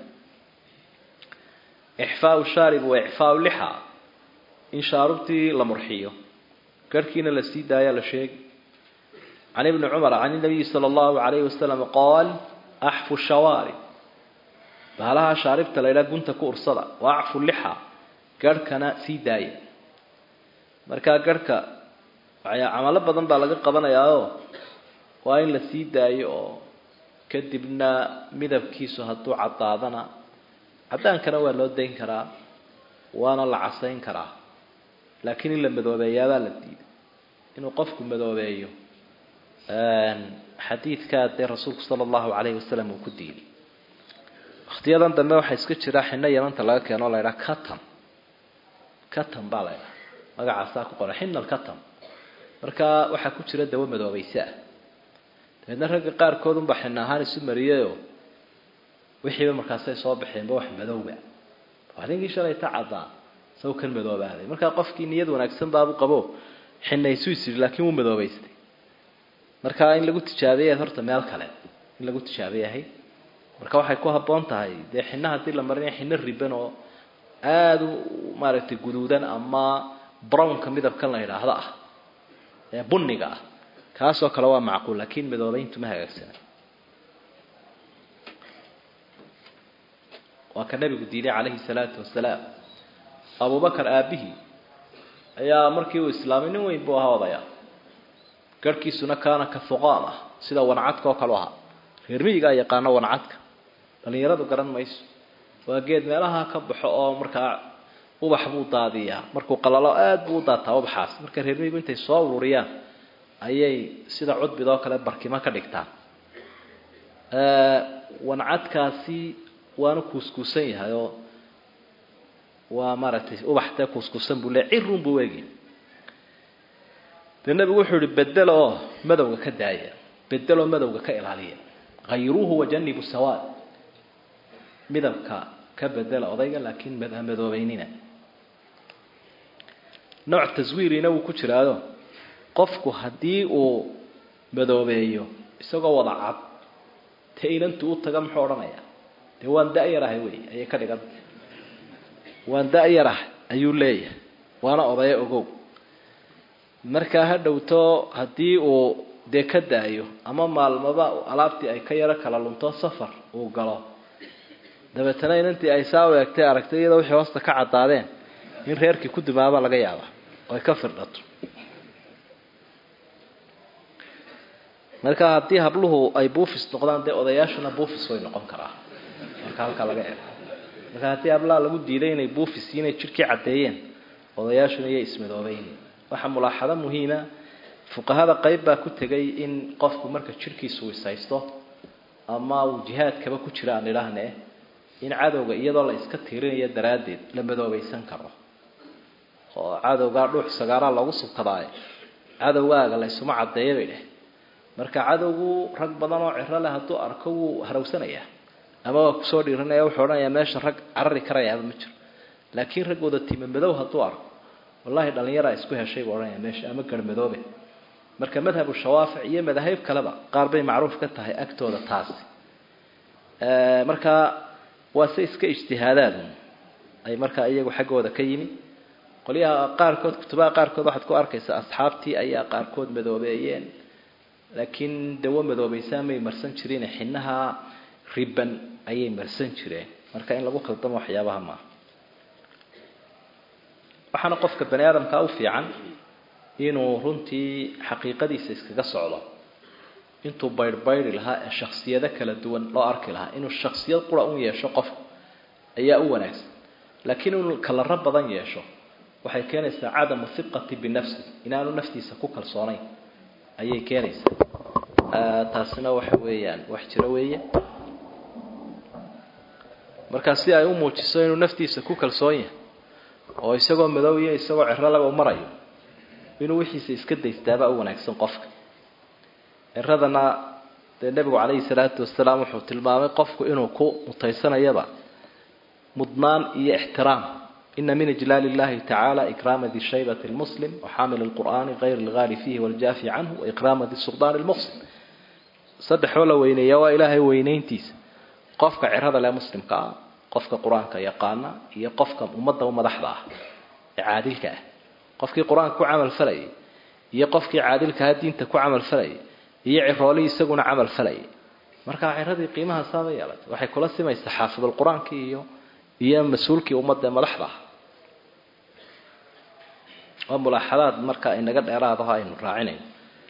ixfaau shaarib wa ixfaau lixa in shaarubtii la murxiyo garhkiina la sii daayaa la sheegi can ibni cumar can inabiyi sala allahu alayhi wasalam qaal axfu shawaarib bahalaha shaaribta la ydhaha gunta ku ursada wa acfu lixa garhkana sii daaya markaa garhka camalo badan baa laga qabanayaao waa in la sii daayo oo kadibna midabkiisu hadduu caddaadana caddaankana waa loo dayn karaa waana la casayn karaa laakiin in la madoobeeyaabaa la diiday inuu qofku madoobeeyo xadiidkaa dee rasuulku sala allahu calayhi wasalam uu ku diiday wakhtiyadan dambe waxaa iska jira xino yamanta laga keeno o la ydhaha catan catan baa la ydhaha magacaasaa ku qoran xinal catan marka waxaa ku jira dawo madoobayse ah dabeedna ragga qaarkood unbaa xina ahaan isu mariyayoo wixiiba markaasay soo baxeenba wax madowba ninkii shalay ta caddaa saw kan madoobaaday markaa qofkii niyad wanaagsan baabu qabo xinaysu is yidhi laakiin wuu madoobaystay marka in lagu tijaabiyayd horta meel kale in lagu tijaabiyahay marka waxay ku habboon tahay dee xina haddii la marinaya xino riban oo aada u maaragtay guduudan ama brownka midabkan la yidhaahdo ah ee bunniga ah kaasoo kale waa macquul laakiin madoobeyntu ma hagaagsana waa ka nebigu diiday calayhi salaatu wasalaam abubakar aabihii ayaa markii uu islaamay nin weyn buu ahaa odaya garhkiisuna kaana ka fuqaam ah sida wancadka oo kale u ahaa reer miyigaa yaqaano wancadka dhallinyaradu garan mayso waa geed meelaha ka baxo oo markaa ubax buu daadiyaa markuu qalalo aada buu u daataa ubaxaas marka reer miyigu intay soo ururiyaan ayay sida cudbidoo kale barkimo ka dhigtaan wancadkaasi waana kuuskuusan yahay oo waa maaragtay ubax dee kuuskuusan buu le cirun buu eegi dee nebigu wuxuu yihi bedelo oo madowga ka daaya bedeloo madowga ka ilaaliya hayruuhu wajanibu sawaad midabka ka bedela odayga laakiin madoobeynina nooc taswiirina wuu ku jiraado qofku haddii uu madoobeeyo isagoo wada cad te inantu u taga muxuu odhanayaa dee waan da-yarahay wey ayay ka dhiganta waan da-yarahay ayuu leeyahay waana odayo ogow markaa ha dhowto haddii uu dee ka daayo ama maalmaba alaabtii ay ka yaro kala lunto safar uu galo dabeetana inantii ay saa u eegtay aragtay iyadoo wixii hoosta ka caddaadeen in reerkii ku dumaaba laga yaaba oo ay ka firdhato marka haddii habluhu ay buufis noqdaan dee odayaashuna buufis way noqon karaa marka halkaa laga eego marka haddii hablaha lagu diiday inay buufis inay jidhkii caddeeyeen odayaashuna iyay ismadoobeyn waxaa mulaaxado muhiima fuqahada qayb baa ku tegay in qofku marka jidhkiisu wisaysto ama uu jihaadkaba ku jira aan idhaahne in cadowga iyadoo la iska tiirinayo daraaddeed la madoobaysan karo oo cadowgaa dhuux sagaaraa loogu subkadaaye cadowgaaga la ysuma caddeeya bay dheh marka cadowgu rag badan oo ciro leh hadduu arko wuu harawsanayaa ama waa kusoo dhiiranaya wuxuu odhanayaa meesha rag carari karayaaba ma jiro laakiin rag wada tima madow hadduu arko wallahi dhallinyaraa isku heshay buu odhanaya meesha ama garmadoobe marka madhabu shawaafic iyo madahib kaleba qaar bay macruuf ka tahay agtooda taasi markaa waa se iska ijtihaadaadun ay markaa iyagu xaggooda ka yimi qolyaha qaarkood kutubaha qaarkood waxaad ku arkaysaa asxaabtii ayaa qaarkood madoobeeyeen laakiin dawo madoobeysaan may marsan jireen xinaha riban ayay marsan jireen marka in lagu khaldamo waxyaabaha maaha waxaana qofka bani aadamkaa u fiican inuu runtii xaqiiqadiisa iskaga socdo intuu baydhbaydi lahaa ee shaksiyado kala duwan loo arki lahaa inuu shaksiyad qura un yeesho qofku ayaa u wanaagsan laakiin inuu kalaro badan yeesho waxay keenaysaa cadamu hiqati binafsi inaanu naftiisa ku kalsoonayn ayay keenaysaa taasina waxa weeyaan wax jiro weeye markaa si ay u muujiso inuu naftiisa ku kalsoon yahay oo isagoo madow iyo isagoo ciro laga u marayo inuu wixiisa iska daystaabaa u wanaagsan qofka ciradana dee nebigu calayhi salaatu wasalaam wuxuu tilmaamay qofku inuu ku mutaysanayaba mudnaan iyo ixtiraam ina min ijlaal illahi tacaala ikraama di shaybati lmuslim waxaamil lqur'aani kayr lgaali fiihi waljaafi canhu waikraama di suldaani lmuqsim saddexoo la weyneeya waa ilaahay weyneyntiisa qofka cirada leh muslimka ah qofka qur-aanka yaqaana iyo qofka ummadda u madaxda ah ee caadilka ah qofkii qur-aanka ku camal falayay iyo qofkii caadilkaha diinta ku camal falayay iyo ciroolihii isaguna camal falayay markaa ciradii qiimaha saaba yeelatay waxay kula simaysaa xaafidul qur-aankii iyo iyo mas-uulkii ummadda ee madaxda ah waa mulaaxadaad marka inaga dheeraadaho aynu raacinayno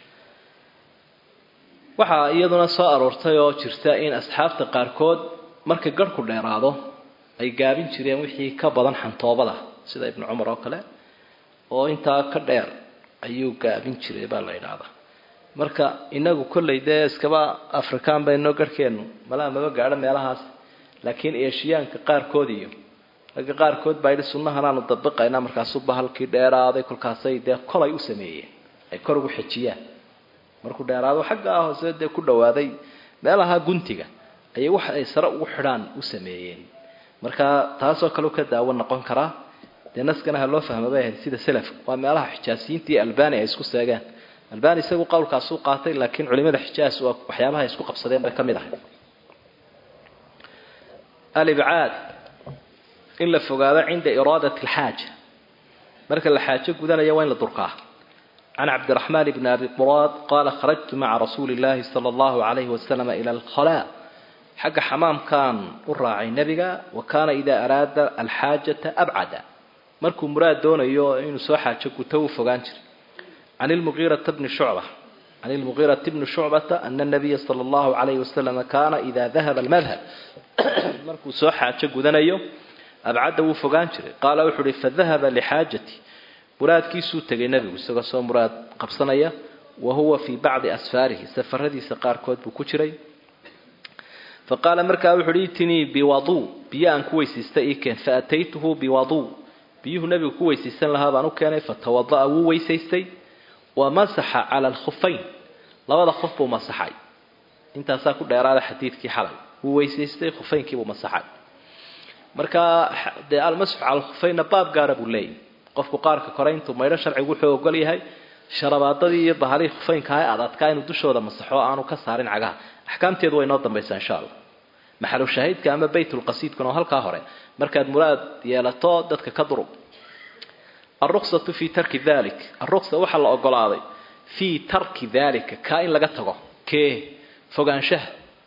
waxaa iyaduna soo aroortay oo jirta in asxaabta qaarkood marka garhku dheeraado ay gaabin jireen wixii ka badan xantoobada sida ibnu cumar oo kale oo intaa ka dheer ayuu gaabin jiray baa la yidhaahdaa marka inagu kollay dee iskaba afrikaan baynoo garhkeennu malaa maba gaadho meelahaas laakiin eeshiyaanka qaarkood iyo ragga qaarkood baa yidhi sunnahanaanu dabiqaynaa markaasuba halkii dheeraaday kolkaasay dee kolay u sameeyeen ay kor ugu xejiyaan markuu dheeraado xaggaa hoose dee ku dhawaaday meelaha guntiga ayay wax ay sare ugu xidhaan u sameeyeen marka taasoo kale ka daawo noqon karaa dee naskana ha loo fahma bay ahayd sida selafka waa meelaha xijaasiyiinta iyo albani ay isku seegaan albani isagu qowlkaasuu qaatay laakiin culimada xijaas waa waxyaabaha isku qabsadeen bay ka mid ahay alibcaad in la fogaado cinda iraadat alxaaja marka la xaajo gudanayo waa in la durkaa can cabdiraxmaan bni abi quraad qaala kharajtu maca rasuuli llahi sala allahu calayhi wasalam ila alkhalaa xagga xamaamkaan u raacay nebiga wa kaana idaa araada alxaajata abcada markuu muraad doonayo inuu soo xaajo guto uu fogaan jiray can ilmugiirata bni shucba can ilmugiirati bni shucbata ana nabiya sala allahu calayhi wasalam kaana idaa dahaba almadhab markuu soo xaajo gudanayo abcadda wuu fogaan jiray qaala wuxuu uhi fadahaba lixaajati muraadkiisuu tegay nebigu isagoo soo muraad qabsanaya wa huwa fii bacdi asfaarihi safaradiisa qaarkood buu ku jiray fa qaala markaa wuxu uhi itinii biwaduu biyo aan ku weysiistay ii keen fa ataytuhu biwaduu biyuhu nebigu ku weysaysan lahaa baan u keenay fatawada'a wuu weysaystay wa masaxa cala alkhufayn labada khuf buu masaxay intaasaa ku dheeraada xadiidkii xalay wuu weysaystay khufeynkiibuu masaxay markaa dee almasxu cala alkhufeynna baab gaara buu leeyahy qofku qaarka kore intuu maydho sharcigu wuxuu ogol yahay sharabaadadii iyo bahalihii khufeynka ee adadkaa inuu dushooda masaxo aanu ka saarin cagaha axkaamteedu way noo dambaysaa insha allah maxalu shahiidka ama baytulqasiidkuna oo halkaa hore markaad muraad yeelato dadka ka durub alruksatu fii tarki dalik alruksa waxaa la ogolaaday fii tarki dalika kaa in laga tago kee fogaanshaha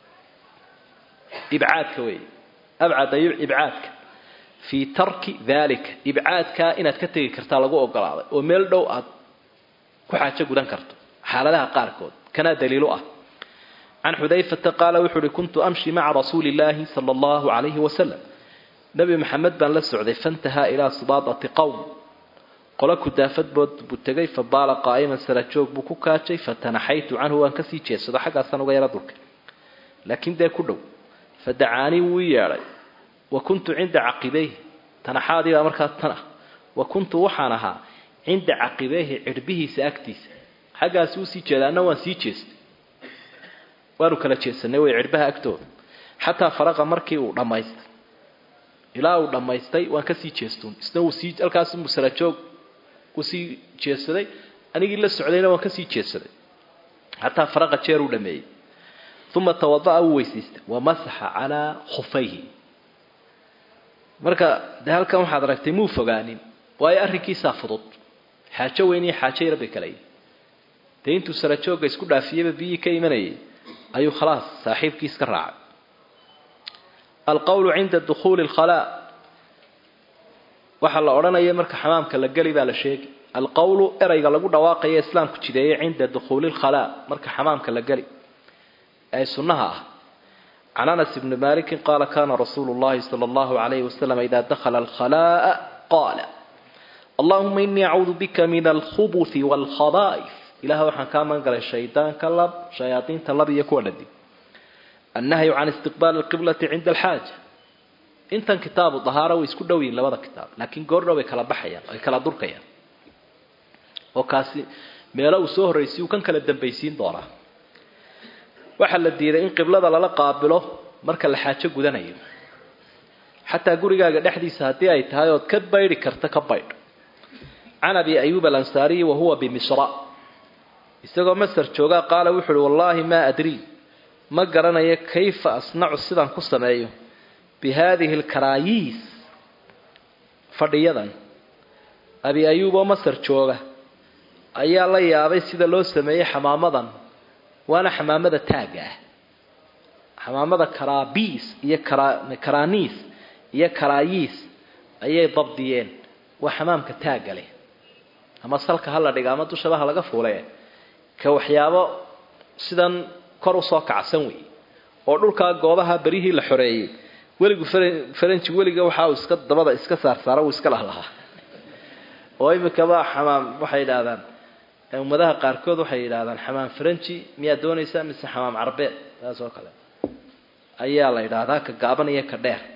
ibcaadka wey abcada ibcaadka fii tarki dalika ibcaadkaa inaad ka tegi kartaa lagu ogolaaday oo meel dhow aad ku xaajo gudan karto xaaladaha qaarkood kanaa daliilu ah can xudayfata qaala wuxuu uhi kuntu amshi maca rasuuli illaahi sala allahu calayhi wasalam nebi maxamed baan la socday fantahaa ilaa sibaadati qowm qolo kudaafadbood buu tegay fa baala qaa'iman sarajoog buu ku kaajay fatanaxaytu canhu waan kasii jeedsado xaggaasaan uga yaro dulkay laakiin dee ku dhow fa dacaanii wuu i yeedhay wa kuntu cinda caqibeyhi tanaxaadii baa markaa tan ah wa kuntu waxaan ahaa cinda caqibeyhi cirbihiisa agtiisa xaggaasi usii jeeda anna waan sii jeestay waanu kala jeesanay way cirbaha agtooda xataa faraqa markii uu dhammaystay ilaa uu dhammaystay waan kasii jeestuun isna wuu sii halkaas musalajoog wuu sii jeedsaday anigii la socdayna waan kasii jeedsaday xataa faraqa jeer uu dhameeyey uma tawada'a wuu weysiistay wamasaxa calaa khufayhi marka dee halkan waxaad aragtay muu fogaanin waayo arrinkiisaa fudud xaajo weyn iyo xaajo yar bay kala yihin dee intuu sarajoogga isku dhaafiyeyba biyihii ka imanayay ayuu khalaas saaxiibkiis ka raacay alqowlu cinda dukhuuli lkhalaa waxaa la odhanaya marka xamaamka la geli baa la sheegi alqowlu erayga lagu dhawaaqaya islaamku jideeyey cinda dukhuuli lkhalaa marka xamaamka la geli ee sunnaha ah can anas bni malikin qaala kana rasuulu llahi sala allahu alayhi wasalam ida dakhala alkhalaa'a qaala allahuma inii acuudu bika min alkhubuthi waalkhaba'if ilaah waxaan kaa magan galay shaydaanka lab shayaadiinta lab iyo kuwa dhadig annahyu can istiqbaali alqiblati cinda alxaaja intan kitaabu dahaaro way isku dhow yihin labada kitaab laakiin goordhow bay kala baxayaan ay kala durkayaan oo kaasi meelo uu soo horraysiy uu kan kala dambaysiin doonaa waxaa la diiday in qiblada lala qaabilo marka la xaajo gudanayo xataa gurigaaga dhexdiisa haddii ay tahay ood ka baydhi karta ka baydh can abi ayuub alansaariyi wa huwa bimisra isagoo masar joogaa qaala wuxu uhi wallaahi maa adrii ma garanayo kayfa asnacu sidaan ku sameeyo bi haadihi alkaraayiis fadhiyadan abi ayuub oo masar jooga ayaa la yaabay sida loo sameeyey xamaamadan waana xamaamada taagga ah xamaamada karaabiis iyo karaaniis iyo karaayiis ayay dabdiyeen waa xamaamka taagga leh ama salka ha la dhiga ama dushaba ha laga fuule ka waxyaabo sidan kor usoo kacsan wey oo dhulkaa goobaha berihii la xoreeyey weligu faranji weliga waxa uu iska dabada iska saarsaara uu iska lahlahaa oo imikaba xamaam waxay yidhaahdaan ummadaha qaarkood waxay yidhaahdaan xamaam faranji miyaad doonaysaa mise xamaam carbeed taas oo kale ayaa la yidhaahdaa ka gaaban iyo ka dheer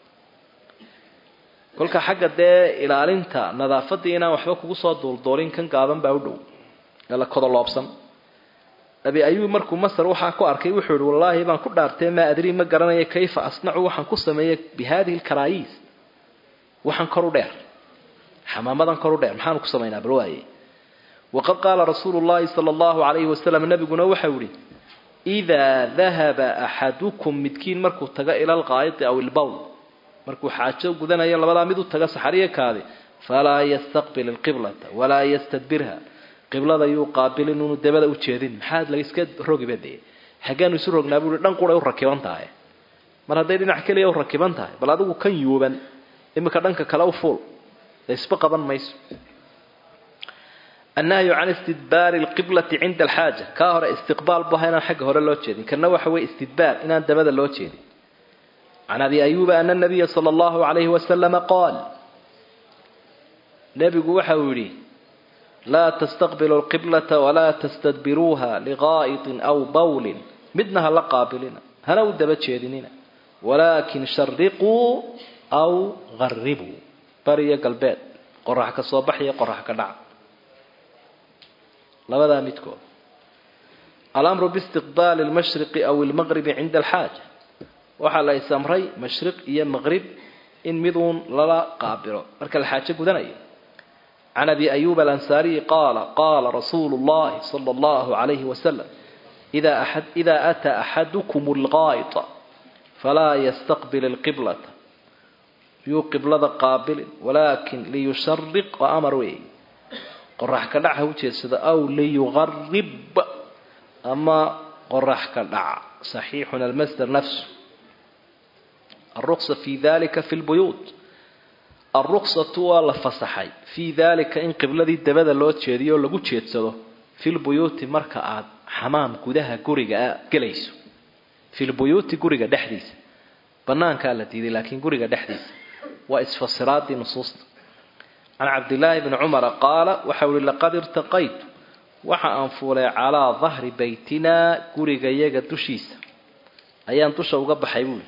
kolka xagga dee ilaalinta nadaafadii inaan waxba kugu soo duulduulin kan gaaban baa u dhow ee la kodoloobsan abi ayuub markuu masar waxaa ku arkay wuxuu ihi wallaahi baan ku dhaartee maa adrii ma garanayo kayfa asnacu waxaan ku sameeyey bi hadihi alkaraayiis waxaan kor u dheer xamaamadan kor u dheer maxaanu ku samaynaa bal waaye waqad qaala rasuulu llahi sala allahu calayhi wasalam nabiguna waxau ihi idaa dahaba axadukum midkiin markuu tago ila alqaayidi aw ilbowl markuu xaajo gudanayo labadaa mid u taga saxariya kaadi falaa yastaqbil alqiblata walaa yastadbirha qiblada yuu qaabilin unu dabada u jeedin maxaad la iska rogiba dee xaggeenu isu rognaa buu i dhan quray u rakiban tahay mar hadday dhinac keliya u rakiban tahay bal adigu kan yuuban iminka dhanka kale u fuul isba qaban mayso annahyu can istidbaari lqiblati cinda alxaaja kaa hore istiqbaal bu ahaa inaan xagga hore loo jeedin kana waxa weye istidbaar inaan dabada loo jeedin can abi ayuuba ana nabiya sala allahu calayhi wasalama qaal nebigu waxa uu yidhi laa tastaqbilu lqiblata walaa tastadbiruuha liqaa'itin aw bawlin midna ha la qaabilina hana u daba jeedinina walaakin shariquu aw garibuu bariyo galbeed qorax ka soo baxaya qorax ka dhaca labadaa midkood alamru biistiqbaali lmashriqi aw ilmaqribi cinda alxaaja waxaa la isamray mashriq iyo maqrib in miduun lala qaabilo marka la xaajo gudanayo can abi ayuba alansaariyi qaala qaala rasuulu llahi sala allahu calayhi wasalam ida ataa axadukum alqaa'ita falaa yastaqbil alqiblata yuu qiblada qaabilin walaakin liyushariq waa amar weeye qorax ka dhac ha u jeedsado aw liyugarib ama qorax ka dhaca saxiixun almasdar nafsu alruqsa fi dalika fi lbuyuut alruqsatu waa la fasaxay fii dalika in qibladii dabada loo jeediyo oo lagu jeedsado fi lbuyuuti marka aad xamaam gudaha guriga gelayso fi lbuyuuti guriga dhexdiisa banaankaa la diiday laakiin guriga dhexdiisa waa isfasiraadii nusuusta can cabdillaahi bni cumara qaala waxau ihi laqad irtaqaytu waxa aan fuulay calaa dahri baytinaa gurigayaga dushiisa ayaan dusha uga baxay buuli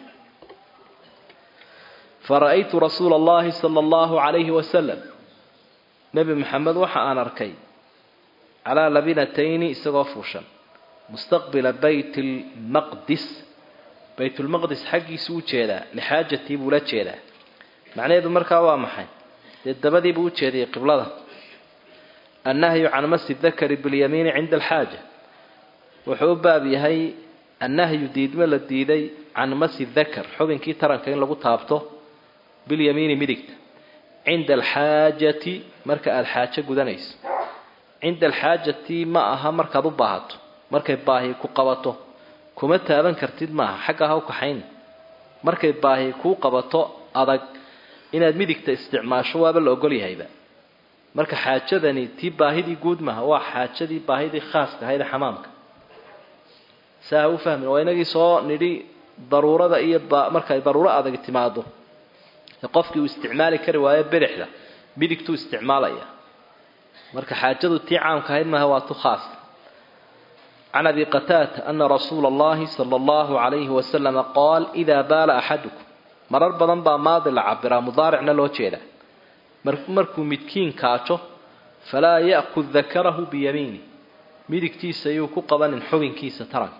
fara'aytu rasuula allahi sala allahu calayhi wasalam nebi maxamed waxa aan arkay calaa labinatayni isagoo fuushan mustaqbila bayt lmaqdis baytulmaqdis xaggiisu u jeedaa lixaajatii buu la jeedaa macnaheedu markaa waa maxay dee dabadiibuu u jeediyay qiblada annahyu can masi dakari bilyamiini cinda alxaaja wuxuu u baab yahay annahyu diidmo la diiday can masi dakar xubinkii taranka in lagu taabto bilyamiini midigta cinda alxaajati marka aada xaajo gudanayso cinda alxaajati ma aha markaad u baahato markay baahi ku qabato kuma taaban kartid maaha xagga ha u kaxayn markay baahi kuu qabato adag inaad midigta isticmaasho waaba la ogol yahayba marka xaajadani tii baahidii guud maaha waa xaajadii baahidii khaaska ahayd ee xamaamka saa ha u fahmin waa inagii soo nidhi daruurada iyo markay daruuro adag timaado qofkii uu isticmaali kari waayo bidixda midigtuu isticmaalaya marka xaajadu tii caamka ahayd maaha waa tu khaas can abi qataata ana rasuula allahi sala allahu calayhi wasalama qaal idaa baala axadukum marar badan baa maadi la cabiraa mudaaricna loo jeedaa markuu midkiin kaajo falaa ya'kud dakarahu biyamiini midigtiisa ayuu ku qabanin xubinkiisa taranka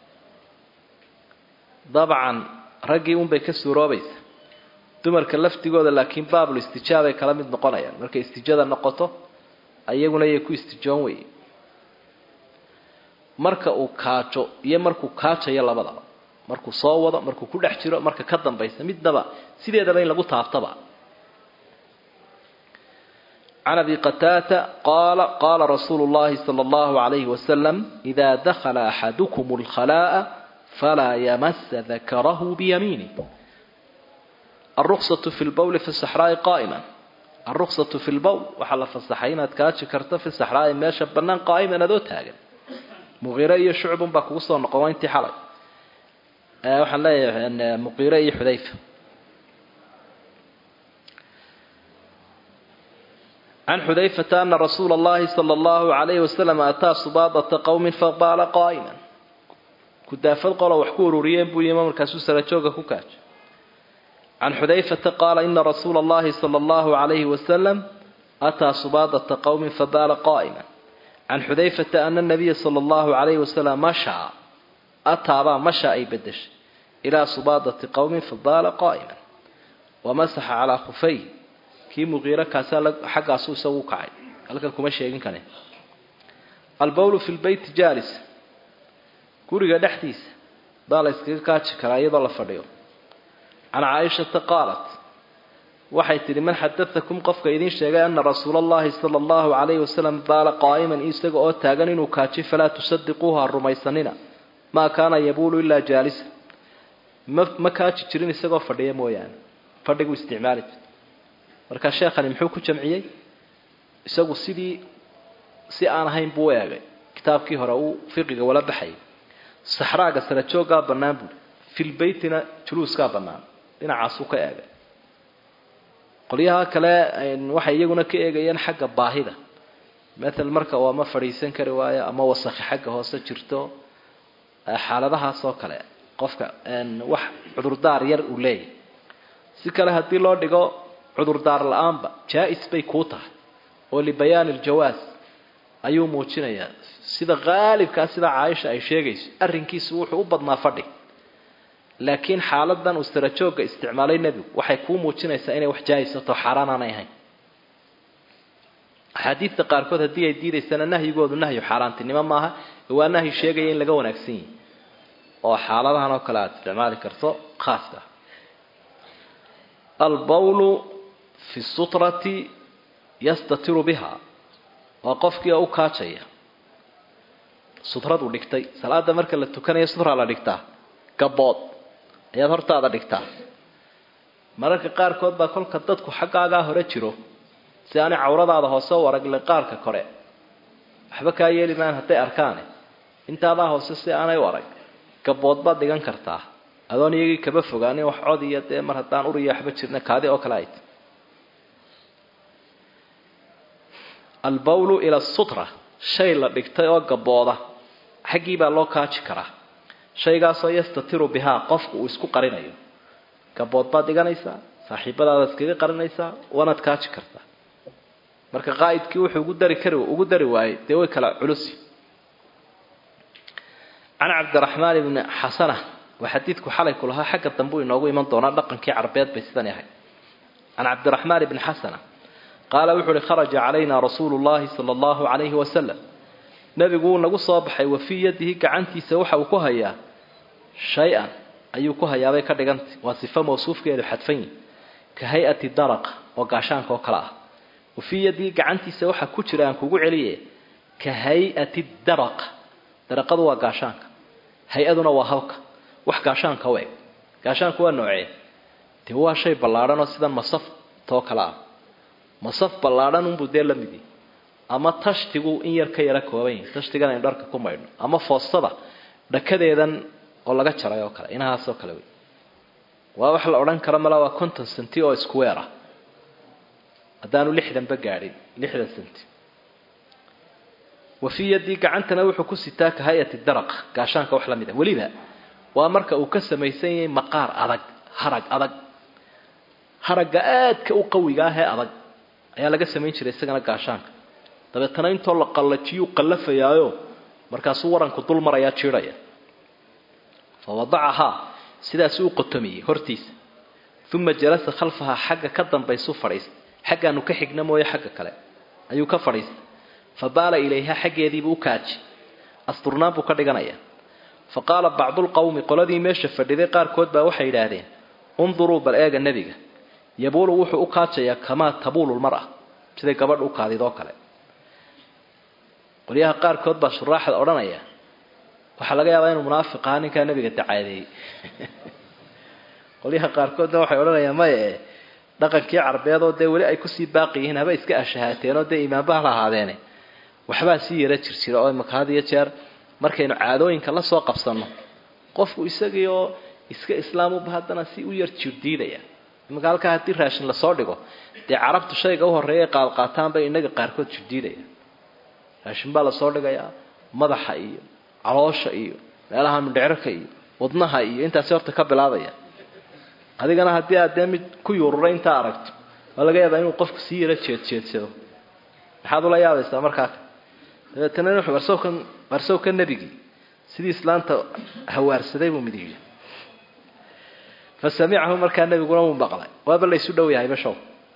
dabcan raggii unbay ka suuroobaysa dumarka laftigooda laakiin baabul istijaabay kala mid noqonayaan markay istijada noqoto ayaguna yay ku istijoon weye marka uu kaajo iyo markuu kaajayo labadaba markuu soo wado markuu ku dhex jiro marka ka dambaysa midnaba sideedaba in lagu taaftaba can abi qataata qaala qaala rasuulu llahi sala allahu calayhi wasalam idaa dakhala axadukum alkhalaa'a falaa yamasa dakarahu biyamiinih alruksatu fi lbowli fi saxraa'i qaa'iman alruksatu fi lbowl waxaa la fasaxay inaad kaaji karto fi saxraa'i meesha bannaan qaa'iman adoo taagan muqiire iyo shucbun baa kugu soo noqon waa intii xalay waxaan leeyahay muqiire iyo xudayfa can xudayfata ana rasuula allahi sala allahu calayhi wasalam ataa subaadata qowmin faqaala qaa'iman kudaafad qolo wax ku ururiyeen buu yimi markaasuu sarajooga ku kaajo can xudayfata qaala ina rasuula allahi sala allahu calayhi wasalam ataa subaadata qowmin fabaala qaa'iman can xudayfata ana nabiya sala allahu calayhi wasalam mashaa ataabaa mashaa ay bedeshay ilaa subaadati qowmin fabaala qaa'iman wamasaxa calaa khufay kii muqiiro kaasaa xaggaasu isagu u kacay halkan kuma sheegin kane albowlu fi lbeyti jaalis guriga dhexdiisa baa la yskaga kaaji karaa iyadoo la fadhiyo can caaishata qaalat waxay tidhi man xadatakum qofka idiin sheegay ana rasuula allahi sala allahu calayhi wasalam baala qaa'iman isaga oo taagan inuu kaaji falaa tusadiquuha rumaysanina maa kaana yabuulu ilaa jaalisa ma ma kaaji jirin isagoo fadhiya mooyaane fadhigu isticmaali jir marka sheekhani muxuu ku jamciyey isagu sidii si aan ahayn buu u eegay kitaabkii hore uu fiqiga wala baxayay saxraaga sara jooggaa bannaan buuri filbeytina juluuskaa bannaan dhinacaasuu ka eegay qolyaha kale waxay iyaguna ka eegayeen xagga baahida matal marka oo ama fadhiisan kari waayo ama wasakhi xagga hoose jirto xaaladahaas oo kale qofka wax cudurdaar yar uu leeyahy si kale haddii loo dhigo cudurdaar la-aanba jaa-is bay kuu tahay oo libayaani aljawaas ayuu muujinayaa sida qaalibkaa sida caaisha ay sheegayso arrinkiisu wuxuu u badnaa fadhi laakiin xaaladan uu sarajoogga isticmaalay nebigu waxay kuu muujinaysaa inay wax jaa-isato xaaraan aanay ahayn axaadiidta qaarkood haddii ay diidaysana nahyigoodu nahyu xaaraantinimo maaha waa nahyi sheegaya in laga wanaagsan yihi oo xaaladahan oo kale aada isticmaali karto khaaska albawlu fi sutrati yastatiru biha waa qofkii oo u kaajaya sutradu dhigtay salaada marka la tukanayo sutraa la dhigtaa gabood ayaad hortaada dhigtaa mararka qaarkood baa kolka dadku xaggaagaa hore jiro si aanay cawradaada hoose u aragle qaarka kore waxba kaa yeeli maan hadday arkaane intaadaa hoose si aanay u arag gabood baad dhigan kartaa adoon iyagii kaba fogaanin wax cod iyo dee mar haddaan uriya waxba jirna kaadi oo kale ay ta albawlu ila sutra shay la dhigtay oo gabooda xaggii baa loo kaaji karaa shaygaasoo yastatiru bihaa qofku uu isku qarinayo gabood baad dhiganaysaa saaxiibadaada iskaga qarinaysaa waanaad kaaji kartaa marka qaa'idkii wuxuu ugu dari kari ugu dari waayey dee way kala culusi can cabdiraxmaan ibni xasana waa xadiidku xalay ku lahaa xagga dambe u inoogu iman doonaa dhaqankii carbeed bay sidan ahay can cabdiraxmaan ibni xasana qaala wuxuu uhi kharaja calayna rasuulu llahi sala allahu calayhi wasalam nebigu wuu nagu soo baxay wa fii yadihi gacantiisa waxa uu ku hayaa shay-an ayuu ku hayaabay ka dhigantay waa sifo mawsuufkeedu xadfan yihi ka hay-ati daraqa oo gaashaanka oo kale ah wa fii yadihi gacantiisa waxa ku jira aan kugu celiye ka hay-ati daraq daraqadu waa gaashaanka hay-aduna waa halka wax gaashaanka u eg gaashaanku waa noocee dee waa shay ballaadhan oo sidan masaf too kale ah masaf ballaadhan unbuu dee la midi ama tashtigu in yar ka yara kooban yahi tashtigan aynu dharka ku maydhno ama foostada dhakadeedan oo laga jaray oo kale inahaasoo kale wey waa wax la odhan karo mala waa conton centi oo square ah haddaanu lixdanba gaadhin lixdan centi wa fii yadii gacantana wuxuu ku sitaa ka hay-ati daraq gaashaanka wax la mid a weliba waa marka uu ka samaysan yahay maqaar adag harag adag haragga aadka u qawiga ah ee adag ayaa laga samayn jiray isagana gaashaanka dabeetana intoo la qallajiyuu qallafayaayo markaasuu waranku dul marayaa jiidhaya fa wadacahaa sidaasuu u qotomiyey hortiisa uma jalasa khalfahaa xagga ka dambaysuu fadhiistay xaggaanu ka xigna mooye xagga kale ayuu ka fadhiistay fa baala ilayha xaggeediibuu u kaaji asturnaan buu ka dhiganayaa fa qaala bacdulqawmi qoladii meesha fadhiday qaarkood baa waxay yidhaahdeen unduruu bal eega nebiga yabuulu wuxuu u kaajayaa kamaa tabuulu lmara siday gabadh u kaadidoo kale qolyaha qaarkood baa shuraaxda odhanaya waxaa laga yaabaa inuu munaafiq ahaa ninkaa nebiga dacaadeeyey qolyaha qaarkoodna waxay odhanayaan maya e dhaqankii carbeed oo dee weli ay kusii baaqi yihiin haba iska ashahaateen oo dee imaanbaha la ahaadeene waxbaa sii yara jirjira oo imaka had iyo jeer markaynu caadooyinka la soo qabsanno qofku isagii oo iska islaamuba haddana si u yar jirdiidaya imaka halkaa haddii raashin lasoo dhigo dee carabtu shayga u horreeya qaadqaataan bay inaga qaarkood jirdiidaya raashin baa lasoo dhigayaa madaxa iyo caloosha iyo meelaha mindhecraka iyo wadnaha iyo intaasi horta ka bilaabaya adigana haddii aad dee mid ku yuururay intaa aragto waa laga yaabaa inuu qofku sii yaro jeedjeedsado maxaad ula yaabaysaa markaa dabeetana wuxuu barsowkan barsowka nebigii sidii islaanta hawaarsaday buu mid yidhi fa samicahu markaa nebiguna wuu maqlay waaba laysu dhow yahay bashow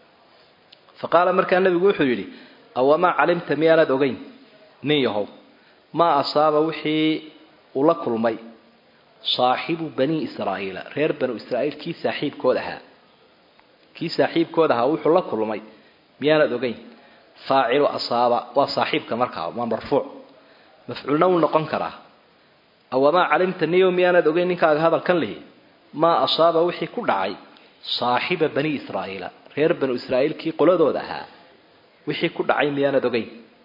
fa qaala markaa nebigu wuxuu yidhi awamaa calimta miyaanaad ogeyn nin yahow maa asaaba wixii uu la kulmay saaxibu bani israa'iila reer banu israa'iil kii saaxiibkood ahaa kii saaxiibkood ahaa wuxuu la kulmay miyaanaad ogeyn faacilu asaaba waa saaxiibka markaa waa marfuuc mafcuulna wuu noqon karaa awamaa calimta niyow miyaanaad ogeyn ninkaaga hadalkan lihi maa asaaba wixii ku dhacay saaxiba bani israa'iila reer banu israa'iilkii qoladooda ahaa wixii ku dhacay miyaanad ogeyn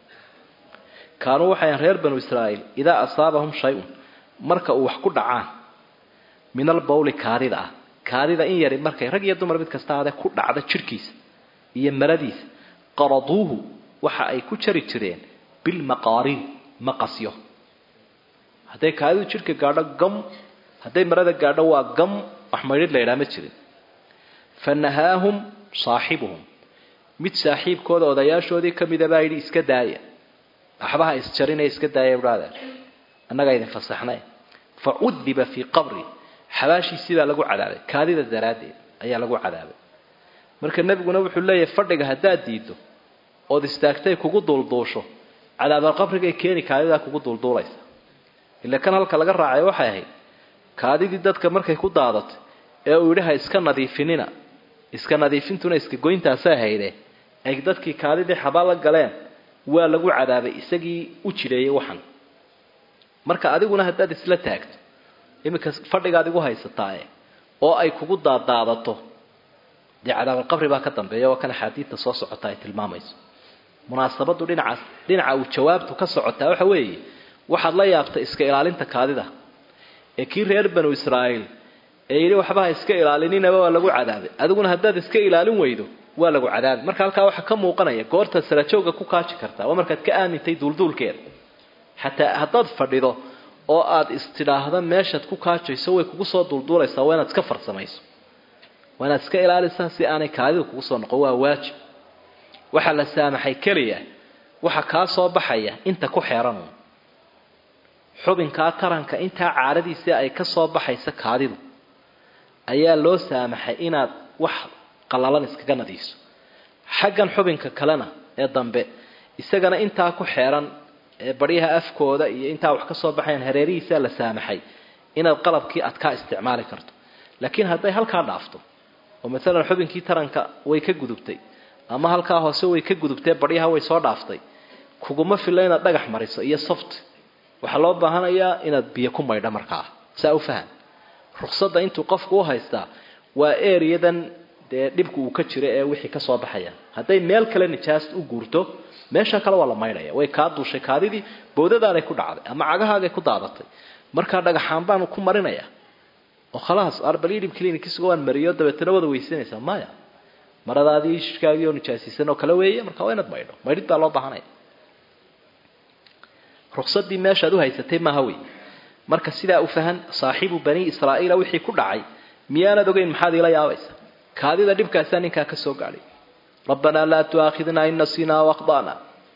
kaanuu waxay reer banu israa'iil idaa asaabahum shay-un marka uu wax ku dhacaan min albawli kaadida ah kaadida in yari markay rag iyo dumar mid kasta ahaadee ku dhacda jidhkiisa iyo maradiisa qaraduuhu waxa ay ku jari jireen bilmaqaariin maqasyo hadday kaadidu jidhka gaadho gam hadday marada gaadho waa gam wax maydhidh la ydhaa ma jirin fa nahaahum saaxibuhum mid saaxiibkooda odayaashoodii ka mida baa yidhi iska daaya waxbaha isjarinaya iska daaya brother annagaa idin fasaxnay fa cudiba fii qabri xabaashiisii baa lagu cadaabay kaadida daraaddeed ayaa lagu cadaabay marka nebiguna wuxuu leeyahay fadhiga haddaad diiddo ood istaagtay kugu duulduusho cadaabalqabrigay keeni kaadidaa kugu duulduulaysa ila kan halka laga raacay waxay ahayd kaadidii dadka markay ku daadatay ee uu yidhi ha iska nadiifinina iska nadiifintuna iska goyntaasay hayde ay dadkii kaadidii xabaa la galeen waa lagu cadaabay isagii u jireeyey waxan marka adiguna haddaad isla taagto iminka fadhigaad igu haysataae oo ay kugu daadaadato dee cadaabalqabri baa ka dambeeya waa kan axaadiidta soo socota ay tilmaamayso munaasabadu dhinacaas dhinaca uu jawaabtu ka socotaa waxa weeye waxaad la yaabtay iska ilaalinta kaadida ee kii reer banu israa'iil ee yidhi waxbaha iska ilaalinninaba waa lagu cadaabay adiguna haddaad iska ilaalin weydo waa lagu cadaabay marka halkaa waxaa ka muuqanaya goorta sarajooga ku kaaji kartaa waa markaad ka aamintay duulduulkeeda xataa haddaad fadhido oo aad istidhaahda meeshaad ku kaajayso way kugu soo duulduulaysaa waa inaad iska farsamayso waa inaad iska ilaalisaa si aanay kaadidu kugu soo noqon waa waajib waxaa la saamaxay keliya waxa kaa soo baxaya inta ku xeeran xubinkaa taranka intaa caadadiisii ay ka soo baxaysa kaadidu ayaa loo saamaxay inaad wax qallalan iskaga nadiiso xaggan xubinka kalena ee dambe isagana intaa ku xeeran ee baryaha afkooda iyo intaa wax ka soo baxayan hareerihiisaa la saamaxay inaad qalabkii adkaa isticmaali karto laakiin hadday halkaa dhaafto oo maalan xubinkii taranka way ka gudubtay ama halkaa hoose way ka gudubtee baryaha way soo dhaaftay kuguma filla inaad dhagax mariso iyo soft waxaa loo baahanayaa inaad biyo ku maydho markaa saa u fahan ruqsadda intuu qofku u haystaa waa ereyadan dee dhibku uu ka jiro ee wixii ka soo baxaya hadday meel kale nijaas u guurto meesha kale waa la maydhaya way kaa duushay kaadidii boodadaanay ku dhacday ama cagahaagay ku daadatay markaa dhagaxaan baanu ku marinaya oo khalaas arbalidhib clinicisuga waan mariyo dabeetana wada weysanaysaa maya maradaadii shikaagii oo nijaasiisan oo kale weeye marka waa inaad maydho maydhid baa loo baahanaya ruqsadii meeshaad u haysatay maaha wey marka sidaa u fahan saaxiibu bani israa'iila wixii ku dhacay miyaanad ogeyn maxaad iila yaabaysa kaadida dhibkaasaa ninkaa ka soo gaadhay rabbanaa laa tuaakhidnaa in nasinaa wakhdana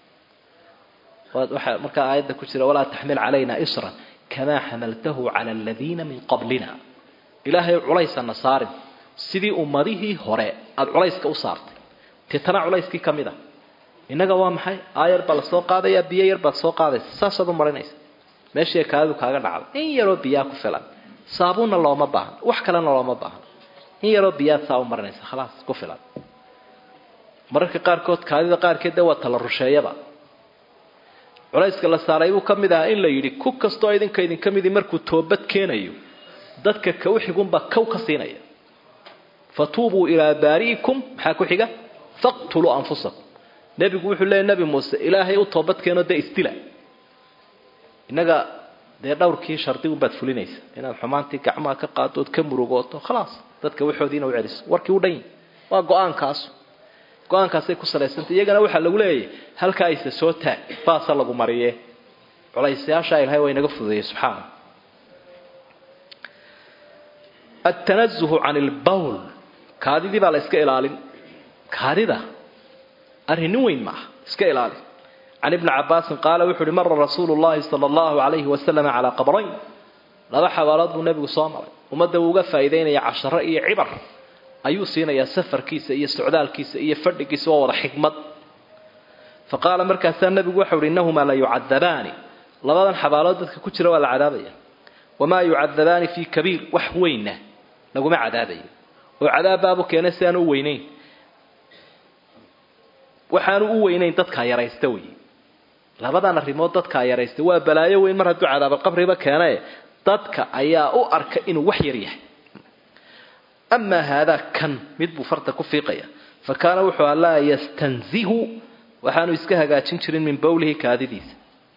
waxaa markaa aayadda ku jira walaa taxmil calayna isran kamaa xamaltahu cala aladiina min qablina ilaahay culaysana saarin sidii ummadihii hore aada culayska u saartay titana culayskii ka mid a innaga waa maxay aayar baa la soo qaadaya biyo yar baad soo qaadaysa saasaad u marinaysa meeshii kaadidu kaaga dhacday in yaroo biyaa ku filan saabuunna looma baahna wax kalena looma baahna in yaroo biyaad saa u marinaysa khalaas ku filan mararka qaarkood kaadida qaarkeed dee waa tala rusheeyaba culayska la saaray buu ka mid ahaa in la yidhi ku kastoo idinka idinka midii markuu toobad keenayo dadka ka u xigunbaa kow ka siinaya fatuubuu ilaa baari'ikum maxaa ku xiga faqtuluu anfusakum nebigu wuxuu leeyay nebi muuse ilaahay u toobad keeno dee isdila innaga dee dhowrkii shardi unbaad fulinaysa inaad xumaantii gacmaha ka qaado ood ka murugooto khalaas dadka waxoodiina u celiso warkii u dhan yahi waa go-aankaasu go-aankaasay ku salaysantay iyagana waxaa lagu leeyahay halkaa ayse soo taag baasa lagu mariye culaysayaashaa ilahay waa inaga fududeeyey subxaana altanazuhu can ilbawl kaadidii baa la iska ilaalin kaadida arrin nin weyn maaha iska ilaali can ibni cabaasin qaala wuxu uhi mara rasuulu llahi sala allahu alayhi wasalam calaa qabrayn laba xabaalood buu nebigu soo maray ummadda wuu uga faa'iidaynaya casharo iyo cibar ayuu siinayaa safarkiisa iyo socdaalkiisa iyo fadhigiisa waa wada xikmad fa qaala markaasaa nebigu waxau uhi innahumaa la yucadabaani labadan xabaalood dadka ku jira waa la cadaabaya wamaa yucadabaani fii kabiir wax weynna laguma cadaabayo oo cadaabbaabu keenay si aanu u weynayn waxaanu u weynayn dadkaa yaraysta wey labadan arrimood dadkaa yaraysta waa balaayo weyn mar hadduu cadaabalqabriba keene dadka ayaa u arka inuu wax yar yahay amaa haadaa kan mid buu farta ku fiiqaya fa kaana wuxuu a laa yastanzihu waxaanu iska hagaajin jirin min bowlihi kaadidiisa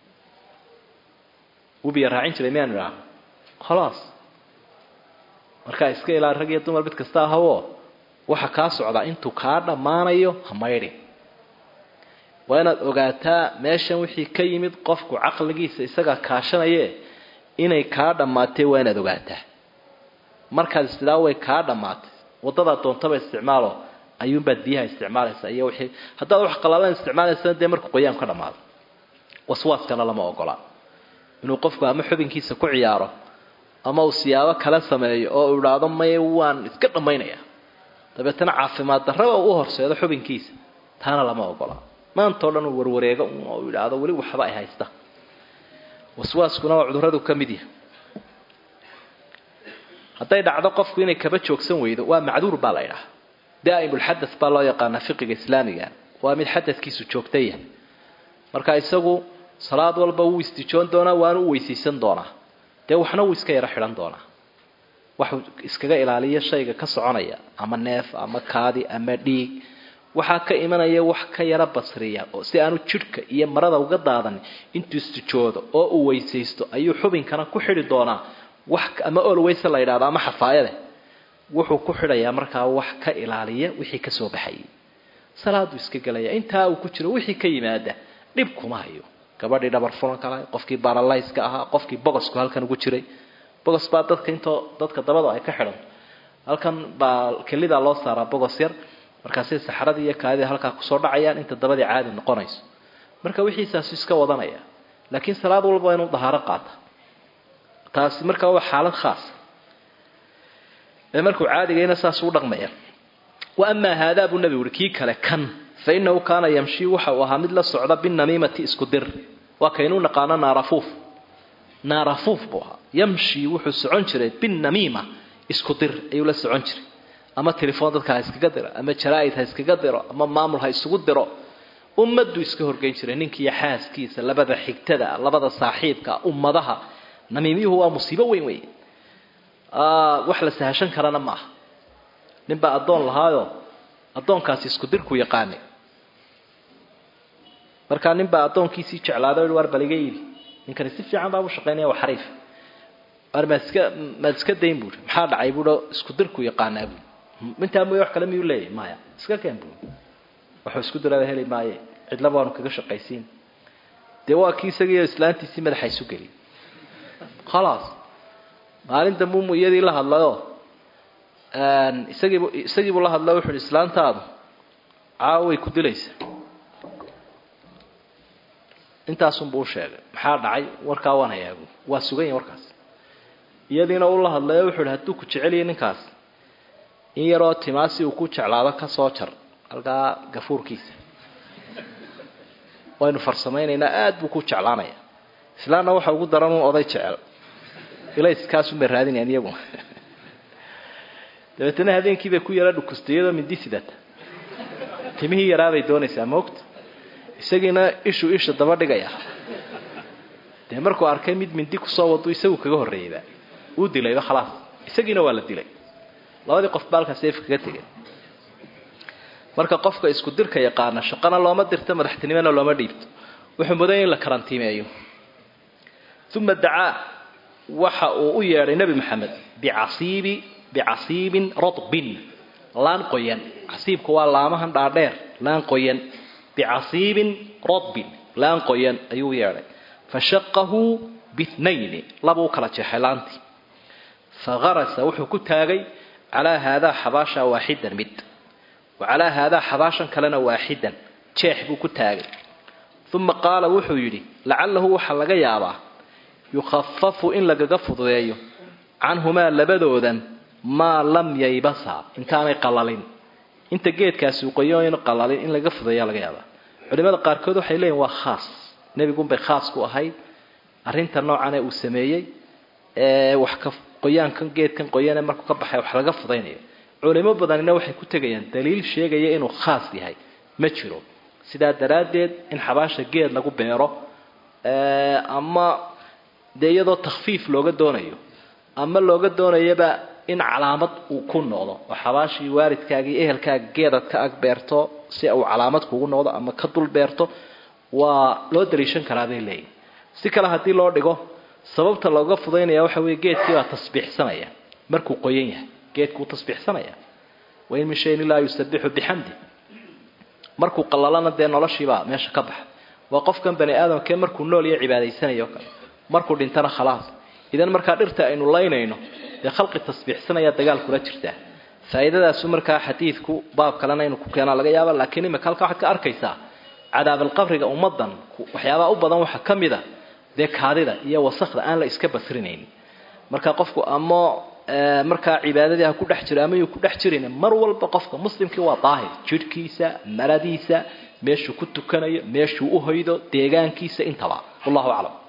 wuu biyo raacin jiray miyaanu idhaahno khalaas markaa iska ilaa rag iyo dumar mid kasta ahawoo waxa kaa socdaa intuu kaa dhammaanayo ha maydhin waa inaad ogaataa meeshan wixii ka yimid qofku caqligiisa isagaa kaashanaye inay kaa dhammaatee waa inaad ogaataa markaad istidhaa way kaa dhammaatay waddadaa doontaba isticmaalo ayuunbaad biyaha isticmaalaysaa iyo wixii haddaad wax qalaalan isticmaalaysana dee markuu qoyaan ka dhammaado waswaaskana lama ogola inuu qofku ama xubinkiisa ku ciyaaro ama uu siyaabo kala sameeyo oo uu idhaahdo maye waan iska dhammaynaya dabeetana caafimaad darraba u horseedo xubinkiisa taana lama ogola maantao dhan uu warwareego oo uu idhaahdo weli waxba ay haysta waswaaskuna waa cudurradu ka mid yahay hadday dhacdo qofku inay kaba joogsan weydo waa macduur baa la idhaha daa'imulxadas baa loo yaqaanaa fiqiga islaamiga waa mid xadadkiisu joogtaya marka isagu salaad walba wuu istijoon doonaa waana u weysaysan doonaa dee waxna wuu iska yaro xidhan doonaa waxuu iskaga ilaaliya shayga ka soconaya ama neef ama kaadi ama dhiig waxaa ka imanaya wax ka yaro basriya oo si aanu jidhka iyo marada uga daadan intuu istijoodo oo uu weysaysto ayuu xubinkana ku xidhi doonaa wax ama olweyse la yidhahdo ama xafaayade wuxuu ku xidhayaa markaa wax ka ilaaliya wixii ka soo baxayay salaaduu iska gelaya intaa uu ku jiro wixii ka yimaada dhib kuma hayo gabadhii dhabar furanka lahay qofkii baralayska ahaa qofkii bogosku halkan ugu jiray bogos baa dadka intoo dadka dabada ay ka xidhan halkan baa kelidaa loo saaraa bogos yar markaasay saxradii iyo kaadida halkaa kusoo dhacayaan inta dabadii caadi noqonayso marka wixiisaasu iska wadanaya laakiin salaad walba waa inuu dahaaro qaata taasi markaa waa xaalad khaasa ee markuu caadigayna saas u dhaqmaya wa amaa haadaa buu nebigu uhi kii kale kan fa innahu kaana yamshii waxa uu ahaa mid la socda binamiimati isku dir waa kaynuu naqaano naarafuuf naarafuuf buu ahaa yamshii wuxuu socon jiray binamiima isku dir ayuu la socon jiray ama telefoon dadka ha iskaga diro ama jaraa'id ha iskaga diro ama maamul ha isugu diro ummaduu iska horgeyn jiray ninkiiyo xaaskiisa labada xigtada labada saaxiibka ummadaha namiimiyuhu waa musiibo weyn wey wax la sahashan karana ma aha ninbaa addoon lahaayo addoonkaasi isku dirku yaqaanay markaa ninbaa addoonkiisii jeclaaday o waar baliga iibi ninkani si fiican baa u shaqaynaya waa xariif waar maad iska maad iska dayn buui maxaa dhacay buuo isku dirku yaqaanaa bui intaa mooye wax kale miyuu leeyahy maya iska keen bui waxuu isku dirada heli maaye cidlaba waanu kaga shaqaysiin dee waa kii isagiiyo islaantiisii madaxa isu geli khalaas maalin dambumu iyadii la hadlayo isagiibu isagiibuu la hadlayo wuxu uhi islaantaadu caawa way ku dilaysaa intaasunbuu u sheegay maxaa dhacay warkaa waan hayaabu waa sugan yahi warkaas iyadiina uu la hadlayo wuxuu ihi hadduu ku jeceliyay ninkaas in yaroo timaasi uu ku jeclaado ka soo jar halkaa gafuurkiisa waynu farsamaynaynaa aada buu ku jeclaanaya islaanna waxa ugu daran un oday jecel ilayskaasunbay raadinayaan iyagu dabeetana habeenkii bay ku yara dhukustay iyadoo mindi sidata timihii yaraabay doonaysaa moogta isagiina ishuu isha daba dhigaya dee markuu arkay mid mindi kusoo wadu isagu kaga horreeyeyba uu dilayba khalaas isagiina waa la dilay labadii qof ba halkaa seef kaga tegay marka qofka isku dirka yaqaana shaqana looma dirto madaxtinimona looma dhiibto wuxuu mudanya in la karantiimeeyo uma dacaa waxa uu u yeedhay nebi maxamed bicasiibi bicasiibin radbin laan qoyan casiibku waa laamahan dhaadheer laan qoyan bicasiibin radbin laan qoyan ayuu u yeedhay fashaqahu bitnayni laba u kala jeexay laantii fagarasa wuxuu ku taagay calaa haadaa xabaasha waaxidan mid wa calaa haadaa xabaashan kalena waaxidan jeex buu ku taagay uma qaala wuxuu yidhi lacalahu waxaa laga yaabaa yukhafafu in lagaga fududeeyo canhumaa labadoodan maa lam yaybasa intaanay qalalin inta geedkaasi uu qoyoon qalalin in lagaga fududeeya laga yaabaa culimada qaarkood waxay leeyihin waa khaas nebigunbay khaas ku ahayd arrinta noocan ee uu sameeyey ee wax ka qoyaankan geedkan qoyane markuu ka baxay wax laga fudaynayo culimo badanina waxay ku tegayaan daliil sheegaya inuu khaas yahay ma jiro sidaa daraaddeed in xabaasha geed lagu beero ama dee iyadoo takhfiif looga doonayo ama looga doonayaba in calaamad uu ku noqdo oo xabaashii waalidkaaga iyo ehelkaaga geedad ka ag beerto si uu calaamad kugu noqdo ama ka dul beerto waa loo daliishan karaa bay leeyihin si kale haddii loo dhigo sababta looga fudaynaya waxa weeye geedkiibaa tasbiixsanaya markuu qoyan yahay geedkuu tasbiixsanaya wain min shayin ilaa yusabixu bixamdi markuu qalalana dee noloshiibaa meesha ka baxa waa qofkan bani aadamkee markuu nool iyo cibaadaysanayo kale markuu dhintana khalaas idan markaa dhirta aynu laynayno dee khalqi tasbiixsanaya dagaal kula jirtaa faa'iidadaasu markaa xadiidku baab kalena inuu ku keenaa laga yaaba laakiin imika halkaa waxaad ka arkaysaa cadaabalqabriga ummadan waxyaabaha u badan waxaa ka mid a dee kaadida iyo wasakda aan la iska basrinaynin marka qofku ama markaa cibaadadii ha ku dhex jiro ama yuu ku dhex jirin mar walba qofka muslimkii waa daahir jidhkiisa maradiisa meeshuu ku tukanayo meeshuu u hoydo deegaankiisa intaba wallahu aclam